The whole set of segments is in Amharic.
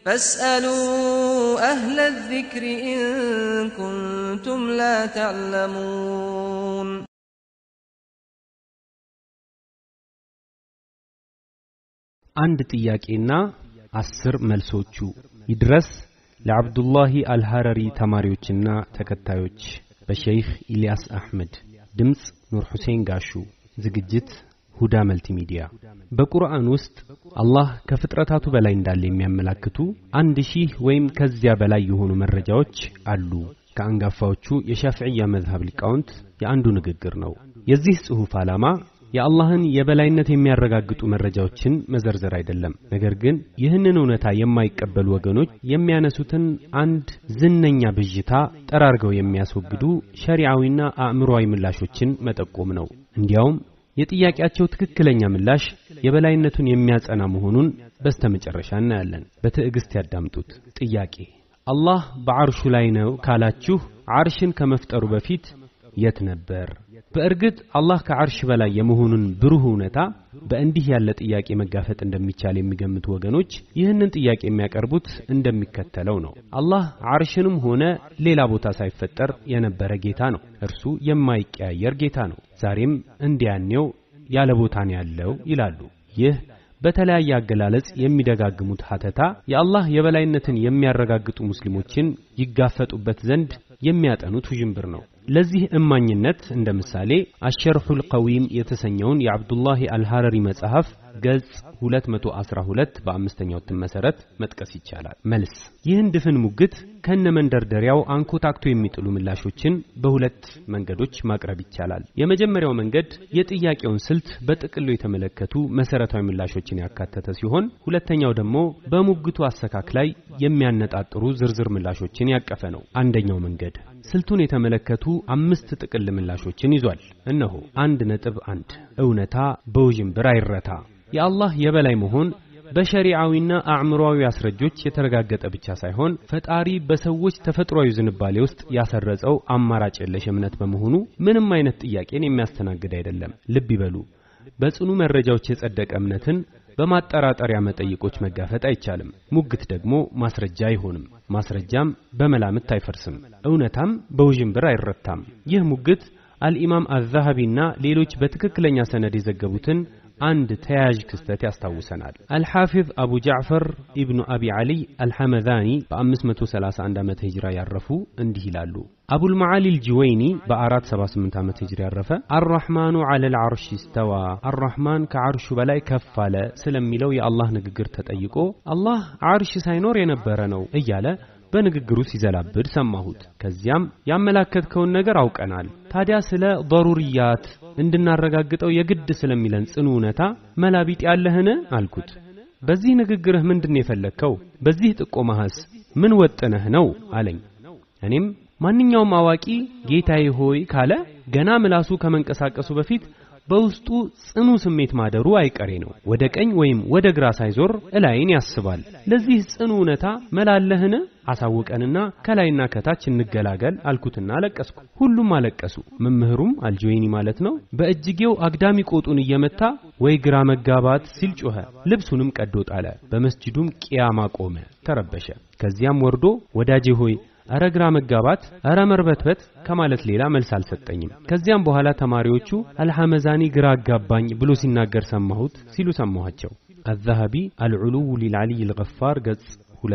فاسألوا أهل الذكر إن كنتم لا تعلمون አንድ ጥያቄና አስር መልሶቹ ይድረስ ለአብዱላሂ አልሐረሪ ተማሪዎችና ተከታዮች በሸይኽ ኢልያስ አሕመድ ድምፅ ኑር ሁሴን ጋሹ ዝግጅት ሁዳ መልቲሚዲያ በቁርአን ውስጥ አላህ ከፍጥረታቱ በላይ እንዳለ የሚያመላክቱ አንድ ሺህ ወይም ከዚያ በላይ የሆኑ መረጃዎች አሉ ከአንጋፋዎቹ የሻፍዕያ መዝሀብ ሊቃውንት የአንዱ ንግግር ነው የዚህ ጽሑፍ ዓላማ የአላህን የበላይነት የሚያረጋግጡ መረጃዎችን መዘርዘር አይደለም ነገር ግን ይህንን እውነታ የማይቀበሉ ወገኖች የሚያነሱትን አንድ ዝነኛ ብዥታ ጠራርገው የሚያስወግዱ ሸሪዓዊና አእምሮዊ ምላሾችን መጠቆም ነው እንዲያውም የጥያቄያቸው ትክክለኛ ምላሽ የበላይነቱን የሚያጸና መሆኑን በስተመጨረሻ እናያለን በትዕግስት ያዳምጡት ጥያቄ አላህ በዓርሹ ላይ ነው ካላችሁ ዓርሽን ከመፍጠሩ በፊት የት ነበር በእርግጥ አላህ ከዓርሽ በላይ የመሆኑን ብሩህ እውነታ በእንዲህ ያለ ጥያቄ መጋፈጥ እንደሚቻል የሚገምቱ ወገኖች ይህንን ጥያቄ የሚያቀርቡት እንደሚከተለው ነው አላህ ዓርሽንም ሆነ ሌላ ቦታ ሳይፈጠር የነበረ ጌታ ነው እርሱ የማይቀያየር ጌታ ነው ዛሬም እንዲያኔው ያለ ቦታን ያለው ይላሉ ይህ በተለያየ አገላለጽ የሚደጋግሙት ሀተታ የአላህ የበላይነትን የሚያረጋግጡ ሙስሊሞችን ይጋፈጡበት ዘንድ የሚያጠኑት ውዥንብር ነው ለዚህ እማኝነት እንደ ምሳሌ አሸርሑል ቀዊም የተሰኘውን የአብዱላሂ አልሐረሪ መጽሐፍ ገጽ 212 በአምስተኛው እትም መሰረት መጥቀስ ይቻላል መልስ ይህን ድፍን ሙግት ከነ መንደርደሪያው አንኮታክቶ የሚጥሉ ምላሾችን በሁለት መንገዶች ማቅረብ ይቻላል የመጀመሪያው መንገድ የጥያቄውን ስልት በጥቅሉ የተመለከቱ መሰረታዊ ምላሾችን ያካተተ ሲሆን ሁለተኛው ደግሞ በሙግቱ አሰካክ ላይ የሚያነጣጥሩ ዝርዝር ምላሾችን ያቀፈ ነው አንደኛው መንገድ ስልቱን የተመለከቱ አምስት ጥቅል ምላሾችን ይዟል እነሆ አንድ ነጥብ አንድ እውነታ በውዥንብር አይረታ የአላህ የበላይ መሆን በሸሪዓዊና አእምሮዊ አስረጆች የተረጋገጠ ብቻ ሳይሆን ፈጣሪ በሰዎች ተፈጥሯዊ ዝንባሌ ውስጥ ያሰረጸው አማራጭ የለሽ እምነት በመሆኑ ምንም አይነት ጥያቄን የሚያስተናግድ አይደለም ልብ ይበሉ በጽኑ መረጃዎች የጸደቀ እምነትን በማጠራጠሪያ መጠይቆች መጋፈጥ አይቻልም ሙግት ደግሞ ማስረጃ አይሆንም ማስረጃም በመላምት አይፈርስም እውነታም በውዥንብር አይረታም ይህ ሙግት አልኢማም አዛሀቢና ሌሎች በትክክለኛ ሰነድ የዘገቡትን አንድ ተያያዥ ክስተት ያስታውሰናል አልሐፊዝ አቡ ጃዕፈር ኢብኑ አቢ ዓሊ አልሐመዛኒ በ531 ዓመተ ሂጅራ ያረፉ እንዲህ ይላሉ አቡልመዓሊ ልጅወይኒ በ478 ዓመት ሂጅራ ያረፈ አራሕማኑ ዐለ ልዓርሽ ስተዋ አራሕማን ከዓርሹ በላይ ከፍ አለ ስለሚለው የአላህ ንግግር ተጠይቆ አላህ ዓርሽ ሳይኖር የነበረ ነው እያለ በንግግሩ ሲዘላብድ ሰማሁት ከዚያም ያመላከትከውን ነገር አውቀናል ታዲያ ስለ ضሩርያት እንድናረጋግጠው የግድ ስለሚለን ጽኑ እውነታ መላቢጥ ያለህን አልኩት በዚህ ንግግርህ ምንድን የፈለግከው በዚህ ጥቆማህስ ምን ወጥነህ ነው አለኝ እኔም ማንኛውም አዋቂ ጌታዬ ሆይ ካለ ገና ምላሱ ከመንቀሳቀሱ በፊት በውስጡ ጽኑ ስሜት ማደሩ አይቀሬ ነው ወደ ቀኝ ወይም ወደ ግራ ሳይዞር እላይን ያስባል ለዚህ ጽኑ እውነታ መላለህን አሳውቀንና ከላይና ከታች እንገላገል አልኩትና አለቀስኩ ሁሉም አለቀሱ መምህሩም አልጆይኒ ማለት ነው በእጅጌው አግዳሚ ቆጡን እየመታ ወይ ግራ መጋባት ሲል ጮኸ ልብሱንም ቀዶ ጣለ በመስጂዱም ቅያማ ቆመ ተረበሸ ከዚያም ወርዶ ወዳጄ ሆይ እረ ግራ መጋባት እረ መርበትበት ከማለት ሌላ መልስ አልሰጠኝም ከዚያም በኋላ ተማሪዎቹ አልሐመዛኒ ግራ አጋባኝ ብሎ ሲናገር ሰማሁት ሲሉ ሰማኋቸው አዛሀቢ አልዑሉው ሊልዓሊይ ልገፋር ገጽ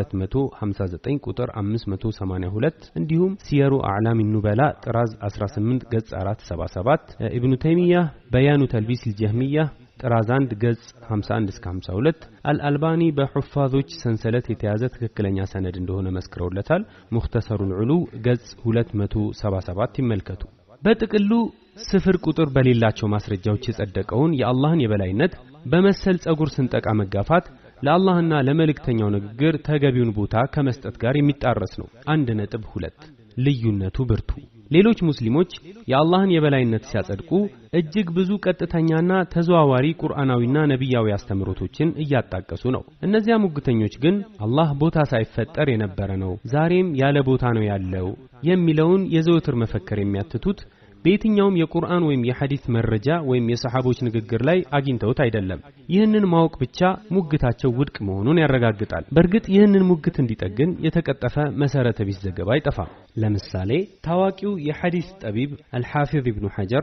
259 ቁጥር 582 እንዲሁም ሲየሩ አዕላም ኑበላ ጥራዝ 18 ገጽ 477 ኢብኑ ተይሚያ በያኑ ተልቢስ ልጀህሚያ ጥራዝ 1 ገጽ 51 እስከ 52 አልአልባኒ በሑፋዞች ሰንሰለት የተያዘ ትክክለኛ ሰነድ እንደሆነ መስክረውለታል ሙክተሰሩን ዑሉ ገጽ 277 ይመልከቱ በጥቅሉ ስፍር ቁጥር በሌላቸው ማስረጃዎች የጸደቀውን የአላህን የበላይነት በመሰል ጸጉር ስንጠቃ መጋፋት ለአላህና ለመልእክተኛው ንግግር ተገቢውን ቦታ ከመስጠት ጋር የሚጣረስ ነው አንድ ነጥብ ሁለት ልዩነቱ ብርቱ ሌሎች ሙስሊሞች የአላህን የበላይነት ሲያጸድቁ እጅግ ብዙ ቀጥተኛና ተዘዋዋሪ ቁርአናዊና ነቢያዊ አስተምሮቶችን እያጣቀሱ ነው እነዚያ ሙግተኞች ግን አላህ ቦታ ሳይፈጠር የነበረ ነው ዛሬም ያለ ቦታ ነው ያለው የሚለውን የዘወትር መፈክር የሚያትቱት በየትኛውም የቁርአን ወይም የሐዲስ መረጃ ወይም የሰሓቦች ንግግር ላይ አግኝተውት አይደለም። ይህንን ማወቅ ብቻ ሙግታቸው ውድቅ መሆኑን ያረጋግጣል። በእርግጥ ይህንን ሙግት እንዲጠግን የተቀጠፈ መሰረተ ቢስ ዘገባ አይጠፋም። ለምሳሌ ታዋቂው የሐዲስ ጠቢብ አልሓፊዝ ኢብኑ ሐጀር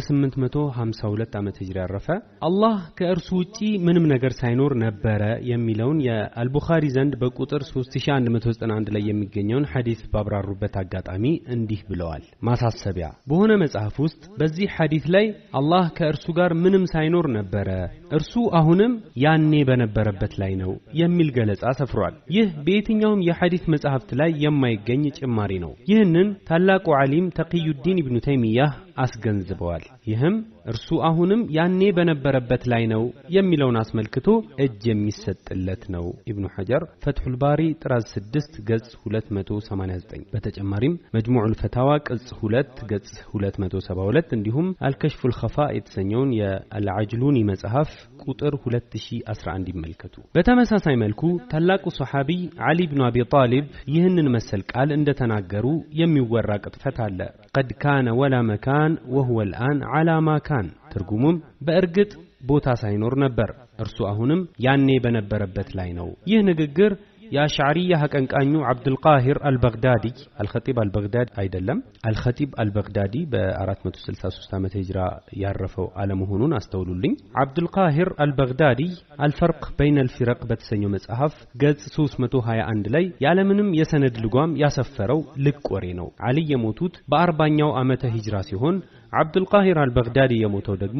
በ852 ዓመተ ሂጅራ ያረፈ አላህ ከእርሱ ውጪ ምንም ነገር ሳይኖር ነበረ የሚለውን የአልቡኻሪ ዘንድ በቁጥር 3191 ላይ የሚገኘውን ሐዲስ ባብራሩበት አጋጣሚ እንዲህ ብለዋል። ማሳሰቢያ በሆነ መጽሐፍ ውስጥ በዚህ ሐዲስ ላይ አላህ ከእርሱ ጋር ምንም ሳይኖር ነበረ፣ እርሱ አሁንም ያኔ በነበረበት ላይ ነው የሚል ገለጻ ሰፍሯል። ይህ በየትኛውም የሐዲስ መጽሐፍት ላይ የማይገኝ ጭማሪ ነው። ይህንን ታላቁ ዓሊም ተቅዩዲን ኢብኑ ተይሚያህ አስገንዝበዋል። ይህም እርሱ አሁንም ያኔ በነበረበት ላይ ነው የሚለውን አስመልክቶ እጅ የሚሰጥለት ነው። ኢብኑ ሐጀር ፈትሑል ባሪ ጥራዝ 6 ገጽ 289። በተጨማሪም መጅሙዑል ፈታዋ ቅጽ 2 ገጽ 272 እንዲሁም አልከሽፉል ኸፋ የተሰኘውን የአልዓጅሉኒ መጽሐፍ ቁጥር 2011 ይመልከቱ። በተመሳሳይ መልኩ ታላቁ ሰሓቢይ ዓሊ ብኑ አቢ ጣሊብ ይህንን መሰል ቃል እንደተናገሩ የሚወራ ቅጥፈት አለ። ቀድ ካነ ወላ መካን ወሁወ ልአን ዓላ ማ ካን። ትርጉሙም በእርግጥ ቦታ ሳይኖር ነበር፣ እርሱ አሁንም ያኔ በነበረበት ላይ ነው። ይህ ንግግር የአሽዓሪያ አቀንቃኙ አብዱልቃሂር አልበግዳዲ አልኸጢብ አልበግዳዲ አይደለም፣ አልኸጢብ አልበግዳዲ በ463 ዓመተ ሂጅራ ያረፈው አለመሆኑን አስተውሉልኝ። አብዱልቃሂር አልበግዳዲ አልፈርቅ በይነ አልፊረቅ በተሰኘው መጽሐፍ ገጽ 321 ላይ ያለምንም የሰነድ ልጓም ያሰፈረው ልቅ ወሬ ነው። አሊ የሞቱት በአርባኛው ዓመተ ሂጅራ ሲሆን አብዱልቃሂር አልበግዳዲ የሞተው ደግሞ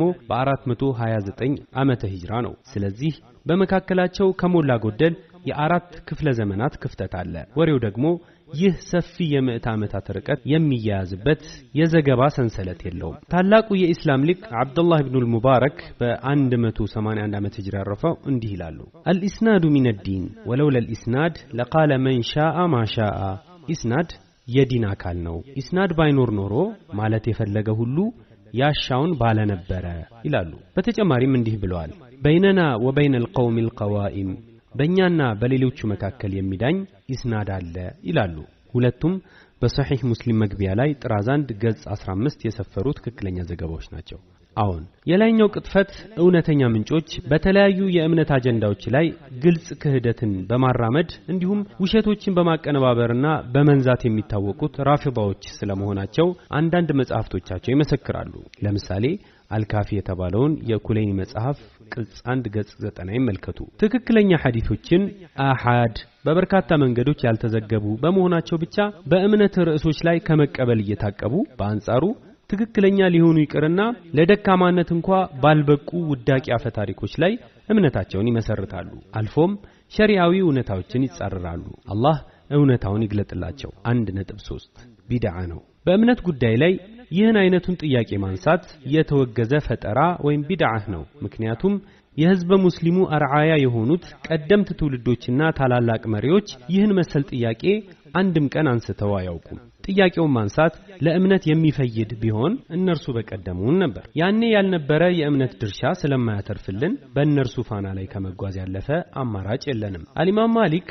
በ429 ዓመተ ሂጅራ ነው። ስለዚህ በመካከላቸው ከሞላ ጎደል የአራት ክፍለ ዘመናት ክፍተት አለ። ወሬው ደግሞ ይህ ሰፊ የምዕት ዓመታት ርቀት የሚያያዝበት የዘገባ ሰንሰለት የለውም። ታላቁ የኢስላም ሊቅ አብዱላህ ብኑል ሙባረክ በ181 ዓመት ሂጅራ ያረፈው እንዲህ ይላሉ። አልኢስናዱ ሚን ዲን ወለውላ ልኢስናድ ለቃለ መን ሻአ ማ ሻአ። ኢስናድ የዲን አካል ነው። ኢስናድ ባይኖር ኖሮ ማለት የፈለገ ሁሉ ያሻውን ባለነበረ ይላሉ። በተጨማሪም እንዲህ ብለዋል። በይነና ወበይነ ልቀውም ልቀዋኢም በእኛና በሌሎቹ መካከል የሚዳኝ ኢስናድ አለ ይላሉ። ሁለቱም በሰሒህ ሙስሊም መግቢያ ላይ ጥራዝ አንድ ገጽ 15 የሰፈሩ ትክክለኛ ዘገባዎች ናቸው። አዎን የላይኛው ቅጥፈት እውነተኛ ምንጮች በተለያዩ የእምነት አጀንዳዎች ላይ ግልጽ ክህደትን በማራመድ እንዲሁም ውሸቶችን በማቀነባበርና በመንዛት የሚታወቁት ራፊዳዎች ስለመሆናቸው አንዳንድ መጽሐፍቶቻቸው ይመሰክራሉ። ለምሳሌ አልካፊ የተባለውን የኩሌኒ መጽሐፍ ቅጽ አንድ ገጽ ዘጠና ይመልከቱ። ትክክለኛ ሐዲቶችን አሓድ በበርካታ መንገዶች ያልተዘገቡ በመሆናቸው ብቻ በእምነት ርዕሶች ላይ ከመቀበል እየታቀቡ በአንጻሩ ትክክለኛ ሊሆኑ ይቅርና ለደካማነት እንኳ ባልበቁ ውዳቂ አፈ ታሪኮች ላይ እምነታቸውን ይመሰርታሉ። አልፎም ሸሪዓዊ እውነታዎችን ይጻረራሉ። አላህ እውነታውን ይግለጥላቸው። አንድ ነጥብ ሶስት ቢድዓ ነው። በእምነት ጉዳይ ላይ ይህን አይነቱን ጥያቄ ማንሳት የተወገዘ ፈጠራ ወይም ቢድዓህ ነው። ምክንያቱም የህዝበ ሙስሊሙ አርዓያ የሆኑት ቀደምት ትውልዶችና ታላላቅ መሪዎች ይህን መሰል ጥያቄ አንድም ቀን አንስተው አያውቁም። ጥያቄውን ማንሳት ለእምነት የሚፈይድ ቢሆን እነርሱ በቀደሙን ነበር። ያኔ ያልነበረ የእምነት ድርሻ ስለማያተርፍልን በእነርሱ ፋና ላይ ከመጓዝ ያለፈ አማራጭ የለንም። አልኢማም ማሊክ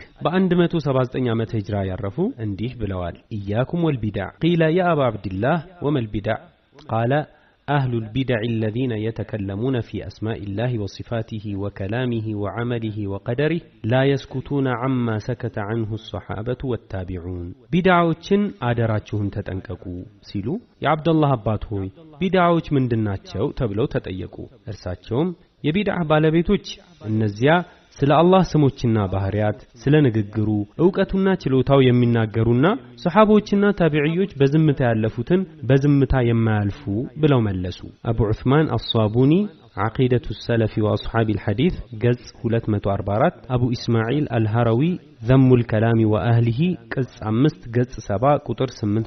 በ179 ዓመተ ሂጅራ ያረፉ እንዲህ ብለዋል። ኢያኩም ወልቢዳዕ ቂለ ያ አባ ዓብድላህ ወመልቢዳዕ ቃለ أهل البدع الذين يتكلمون في أسماء الله وصفاته وكلامه وعمله وقدره لا يسكتون عما سكت عنه الصحابة والتابعون بدعوችን አደራችሁን ተጠንቀቁ ሲሉ የአብደላህ አባት ሆይ ቢድዓዎች ምንድናቸው ተብለው ተጠየቁ እርሳቸውም የቢድዓ ባለቤቶች እነዚያ ስለ አላህ ስሞችና ባህሪያት ስለ ንግግሩ ዕውቀቱና ችሎታው የሚናገሩና ሰሓቦችና ታቢዕዮች በዝምታ ያለፉትን በዝምታ የማያልፉ ብለው መለሱ። አቡ ዑስማን አሳቡኒ ዓቂደቱ ሰለፊ ወአስሓቢ ልሐዲት ገጽ 244 አቡ ኢስማዒል አልሃራዊ ዘሙል ከላሚ ወአህሊሂ ቅጽ 5 ገጽ 7 ቁጥር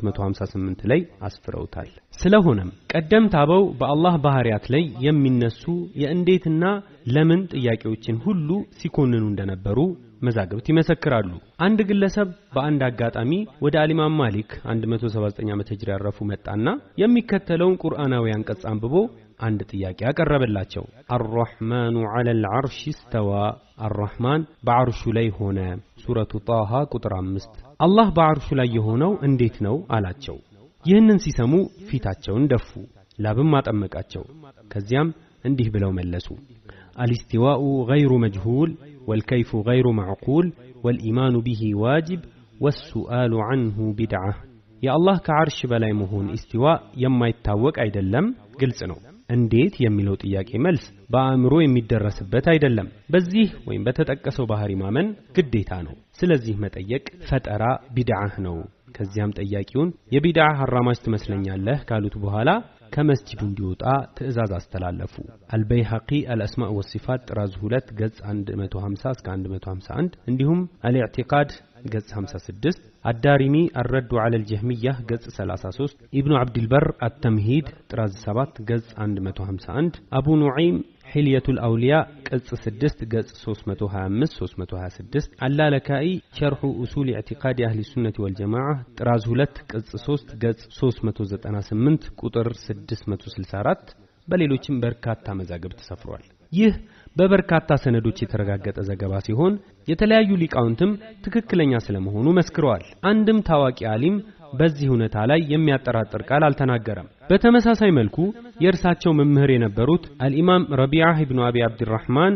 858 ላይ አስፍረውታል። ስለሆነም ቀደምት አበው በአላህ ባህሪያት ላይ የሚነሱ የእንዴትና ለምን ጥያቄዎችን ሁሉ ሲኮንኑ እንደነበሩ መዛግብት ይመሰክራሉ። አንድ ግለሰብ በአንድ አጋጣሚ ወደ አሊማም ማሊክ 179 ዓመተ ሂጅራ ያረፉ መጣና የሚከተለውን ቁርአናዊ አንቀጽ አንብቦ አንድ ጥያቄ አቀረበላቸው። አራሕማኑ ዐለል ዐርሽ እስተዋ፣ አራሕማን በዐርሹ ላይ ሆነ። ሱረቱ ጣሃ ቁጥር አምስት አላህ በዐርሹ ላይ የሆነው እንዴት ነው አላቸው። ይህንን ሲሰሙ ፊታቸውን ደፉ፣ ላብም አጠመቃቸው። ከዚያም እንዲህ ብለው መለሱ አልስቲዋኡ ገይሩ መጅሁል ወልከይፉ ገይሩ ማዕቁል ወልኢማኑ ቢሂ ዋጅብ ወሱአሉ ዐንሁ ቢድዓ የአላህ ከዓርሽ በላይ መሆን ኢስቲዋ የማይታወቅ አይደለም፣ ግልጽ ነው። እንዴት የሚለው ጥያቄ መልስ በአእምሮ የሚደረስበት አይደለም። በዚህ ወይም በተጠቀሰው ባህሪ ማመን ግዴታ ነው። ስለዚህ መጠየቅ ፈጠራ ቢድዓህ ነው። ከዚያም ጠያቂውን የቢድዓ ሐራማጅ ትመስለኛለህ ካሉት በኋላ ከመስጂዱ እንዲወጣ ትእዛዝ አስተላለፉ። አልበይሐቂ አልአስማእ ወሲፋት ጥራዝ 2 ገጽ 150 እስከ 151 እንዲሁም አልኢዕቲቃድ ገጽ 56 አዳሪሚ አረዱ ዐለ ልጀህሚያ ገጽ 33 ኢብኑ ዓብድልበር አተምሂድ ጥራዝ 7 ገጽ 151 አቡ ኑዒም حلية الأولياء قص 6 قص 325 326 اللالكائي شرح أصول اعتقاد أهل السنة والجماعة طراز 2 قص 3 قص 398 ቁጥር 664 በሌሎችም በርካታ መዛግብት ተሰፍሯል። ይህ በበርካታ ሰነዶች የተረጋገጠ ዘገባ ሲሆን የተለያዩ ሊቃውንትም ትክክለኛ ስለመሆኑ መስክረዋል። አንድም ታዋቂ አሊም በዚህ እውነታ ላይ የሚያጠራጥር ቃል አልተናገረም። በተመሳሳይ መልኩ የእርሳቸው መምህር የነበሩት አልኢማም ረቢዓህ ኢብኑ አቢ አብድራህማን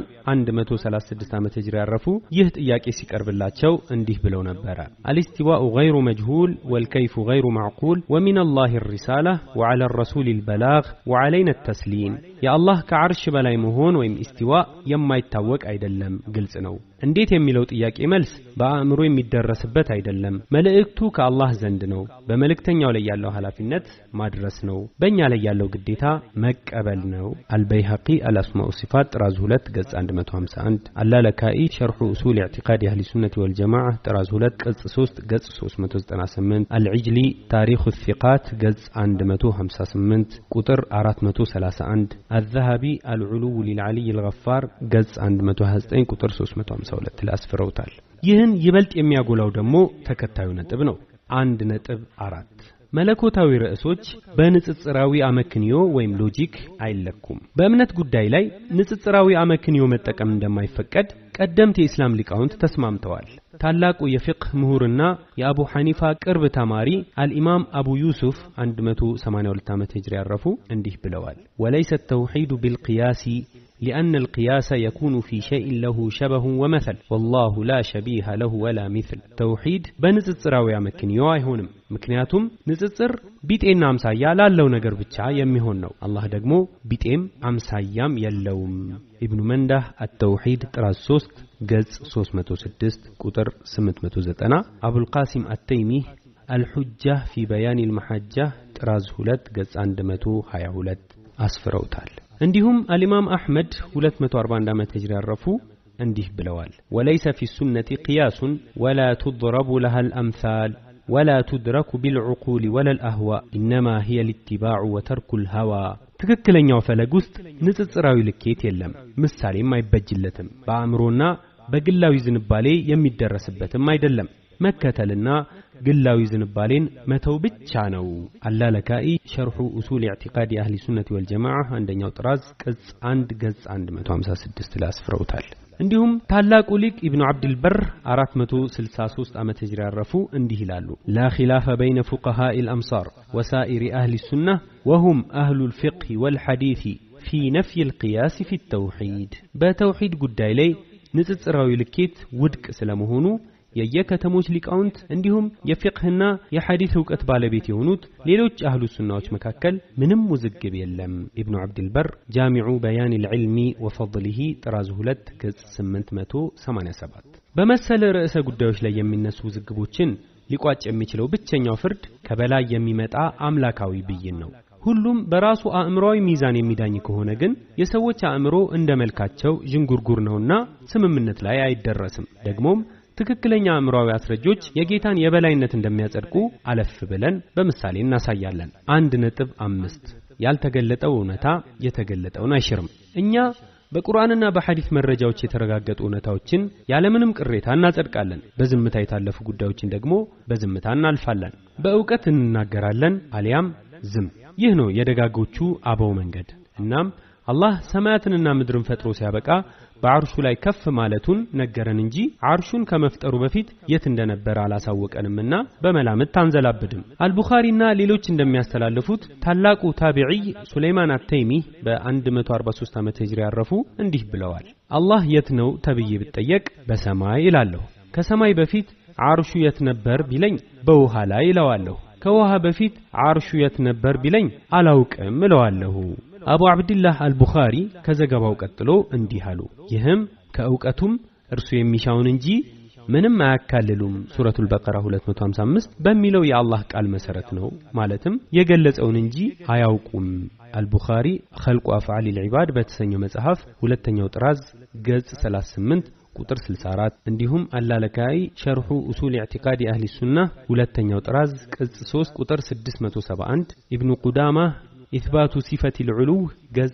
136 ዓመተ ሂጅራ ያረፉ ይህ ጥያቄ ሲቀርብላቸው እንዲህ ብለው ነበረ። አልስቲዋኡ ገይሩ መጅሁል ወልከይፉ ገይሩ ማዕቁል ወሚን አላህ ሪሳላ ወዓላ ረሱል ልበላግ ወዓለይነ ተስሊም የአላህ ከዓርሽ በላይ መሆን ወይም ኢስቲዋ የማይታወቅ አይደለም፣ ግልጽ ነው። እንዴት የሚለው ጥያቄ መልስ በአእምሮ የሚደረስበት አይደለም። መልእክቱ ከአላህ ዘንድ ነው። በመልእክተኛው ላይ ያለው ኃላፊነት ማድረስ ነው። በእኛ ላይ ያለው ግዴታ መቀበል ነው። አልበይሐቂ አልአስማኡ ሲፋት ጥራዝ 2 ገጽ 151 አላለካኢ ሸርሑ ኡሱል ኢዕቲቃድ አህሊ ሱነት ወልጀማዓ ጥራዝ 2 ገጽ 3 ገጽ 398 አልዕጅሊ ታሪኹ ሲቃት ገጽ 158 ቁጥር 431 አዘሃቢ አልዑሉው ሊልዓሊይ ልገፋር ገጽ 129 ቁጥር 352 ላይ አስፍረውታል። ይህን ይበልጥ የሚያጎላው ደግሞ ተከታዩ ነጥብ ነው። አንድ ነጥብ አራት መለኮታዊ ርዕሶች በንጽጽራዊ አመክንዮ ወይም ሎጂክ አይለኩም። በእምነት ጉዳይ ላይ ንጽጽራዊ አመክንዮ መጠቀም እንደማይፈቀድ ቀደምት የኢስላም ሊቃውንት ተስማምተዋል። ታላቁ የፊቅህ ምሁርና የአቡ ሐኒፋ ቅርብ ተማሪ አልኢማም አቡ ዩሱፍ 182 ዓመት ሂጅሪ ያረፉ እንዲህ ብለዋል። ወለይሰ ተውሒዱ ቢልቅያሲ لأن القياس يكون في شيء له شبه ومثل والله لا شبيه له ولا مثل توحيد በንጽጽራዊ አመክንዮ አይሆንም ምክንያቱም ንጽጽር ቢጤና አምሳያ ላለው ነገር ብቻ የሚሆን ነው አላህ ደግሞ ቢጤም አምሳያም የለውም ኢብኑ መንዳህ አተውሒድ ጥራዝ 3 ገጽ 306 ቁጥር 890 አቡልቃሲም አተይሚ አልሑጃ ፊ በያን ልመሐጃ ጥራዝ 2 ገጽ 122 አስፍረውታል እንዲሁም አልኢማም አሕመድ 241 ዓመት ሂጅራ ያረፉ እንዲህ ብለዋል ወለይሰ ፊ ሱነቲ ቅያሱን ወላ ቱድረቡ ለሃ ልአምሳል ወላ ቱድረኩ ቢልዑቁል ወላ ልአህዋእ ኢነማ ሂየ ልትባዑ ወተርኩ ልሀዋ ትክክለኛው ፈለግ ውስጥ ንጽጽራዊ ልኬት የለም ምሳሌም አይበጅለትም በአእምሮና በግላዊ ዝንባሌ የሚደረስበትም አይደለም መከተልና ግላዊ ዝንባሌን መተው ብቻ ነው። አላለካኢ ሸርሑ ኡሱል ኢዕቲቃድ የአህሊ ሱነት ወልጀማዓ አንደኛው ጥራዝ ቅጽ 1 ገጽ 156 ላይ አስፍረውታል። እንዲሁም ታላቁ ሊቅ ኢብኑ ዓብድልበር 463 ዓመተ ሂጅራ ያረፉ እንዲህ ይላሉ ላ ኺላፈ በይነ ፉቀሃኢ ልአምሳር ወሳኢሪ አህሊ ሱና ወሁም አህሉ ልፊቅህ ወልሐዲث ፊ ነፍይ ልቅያስ ፊ ተውሒድ በተውሒድ ጉዳይ ላይ ንጽጽራዊ ልኬት ውድቅ ስለመሆኑ የየከተሞች ሊቃውንት እንዲሁም የፊቅህና የሐዲስ እውቀት ባለቤት የሆኑት ሌሎች አህሉ ሱናዎች መካከል ምንም ውዝግብ የለም። ኢብኑ ዓብድልበር ጃሚዑ በያን ልዕልሚ ወፈضሊሂ ጥራዝ 2 ገጽ 887 በመሰለ ርዕሰ ጉዳዮች ላይ የሚነሱ ውዝግቦችን ሊቋጭ የሚችለው ብቸኛው ፍርድ ከበላይ የሚመጣ አምላካዊ ብይን ነው። ሁሉም በራሱ አእምሮዊ ሚዛን የሚዳኝ ከሆነ ግን የሰዎች አእምሮ እንደ መልካቸው ዥንጉርጉር ነውና ስምምነት ላይ አይደረስም። ደግሞም ትክክለኛ አእምሯዊ አስረጆች የጌታን የበላይነት እንደሚያጸድቁ አለፍ ብለን በምሳሌ እናሳያለን። አንድ ነጥብ አምስት ያልተገለጠው እውነታ የተገለጠውን አይሽርም። እኛ በቁርአንና በሐዲስ መረጃዎች የተረጋገጡ እውነታዎችን ያለምንም ቅሬታ እናጸድቃለን። በዝምታ የታለፉ ጉዳዮችን ደግሞ በዝምታ እናልፋለን። በእውቀት እንናገራለን አሊያም ዝም። ይህ ነው የደጋጎቹ አበው መንገድ። እናም አላህ ሰማያትንና ምድርን ፈጥሮ ሲያበቃ በአርሹ ላይ ከፍ ማለቱን ነገረን እንጂ አርሹን ከመፍጠሩ በፊት የት እንደነበረ አላሳወቀንምና በመላምት አንዘላብድም። አልቡኻሪና ሌሎች እንደሚያስተላልፉት ታላቁ ታቢዒይ ሱለይማን አተይሚ በ143 ዓመተ ሂጅራ ያረፉ እንዲህ ብለዋል። አላህ የት ነው ተብዬ ብጠየቅ በሰማይ እላለሁ። ከሰማይ በፊት አርሹ የት ነበር ቢለኝ በውሃ ላይ እለዋለሁ። ከውሃ በፊት አርሹ የት ነበር ቢለኝ አላውቅም እለዋለሁ። አቡ አብድላህ አልቡኻሪ ከዘገባው ቀጥሎ እንዲህ አሉ። ይህም ከእውቀቱም እርሱ የሚሻውን እንጂ ምንም አያካልሉም ሱረቱል በቀራ 255 በሚለው የአላህ ቃል መሰረት ነው። ማለትም የገለጸውን እንጂ አያውቁም። አልቡኻሪ ኸልቁ አፍዓል ልዒባድ በተሰኘው መጽሐፍ ሁለተኛው ጥራዝ ገጽ 38 ቁጥር 64 እንዲሁም አላለካይ ሸርሑ ኡሱል ኢዕቲቃድ አህሊ ሱና ሁለተኛው ጥራዝ ቅጽ 3 ቁጥር 671 ኢብኑ ቁዳማ ኢትባቱ ሲፈት ልዑሉው ገጽ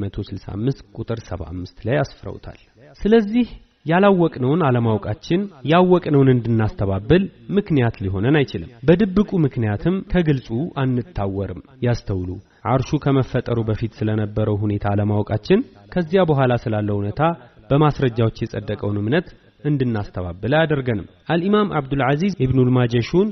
165 ቁጥር 75 ላይ አስፍረውታል። ስለዚህ ያላወቅነውን አለማወቃችን ያወቅነውን እንድናስተባብል ምክንያት ሊሆነን አይችልም። በድብቁ ምክንያትም ከግልጹ አንታወርም። ያስተውሉ። አርሹ ከመፈጠሩ በፊት ስለነበረው ሁኔታ አለማወቃችን ከዚያ በኋላ ስላለው እውነታ በማስረጃዎች የጸደቀውን እምነት እንድናስተባብል አያደርገንም። አልኢማም አብዱልዓዚዝ ኢብኑል ማጀሹን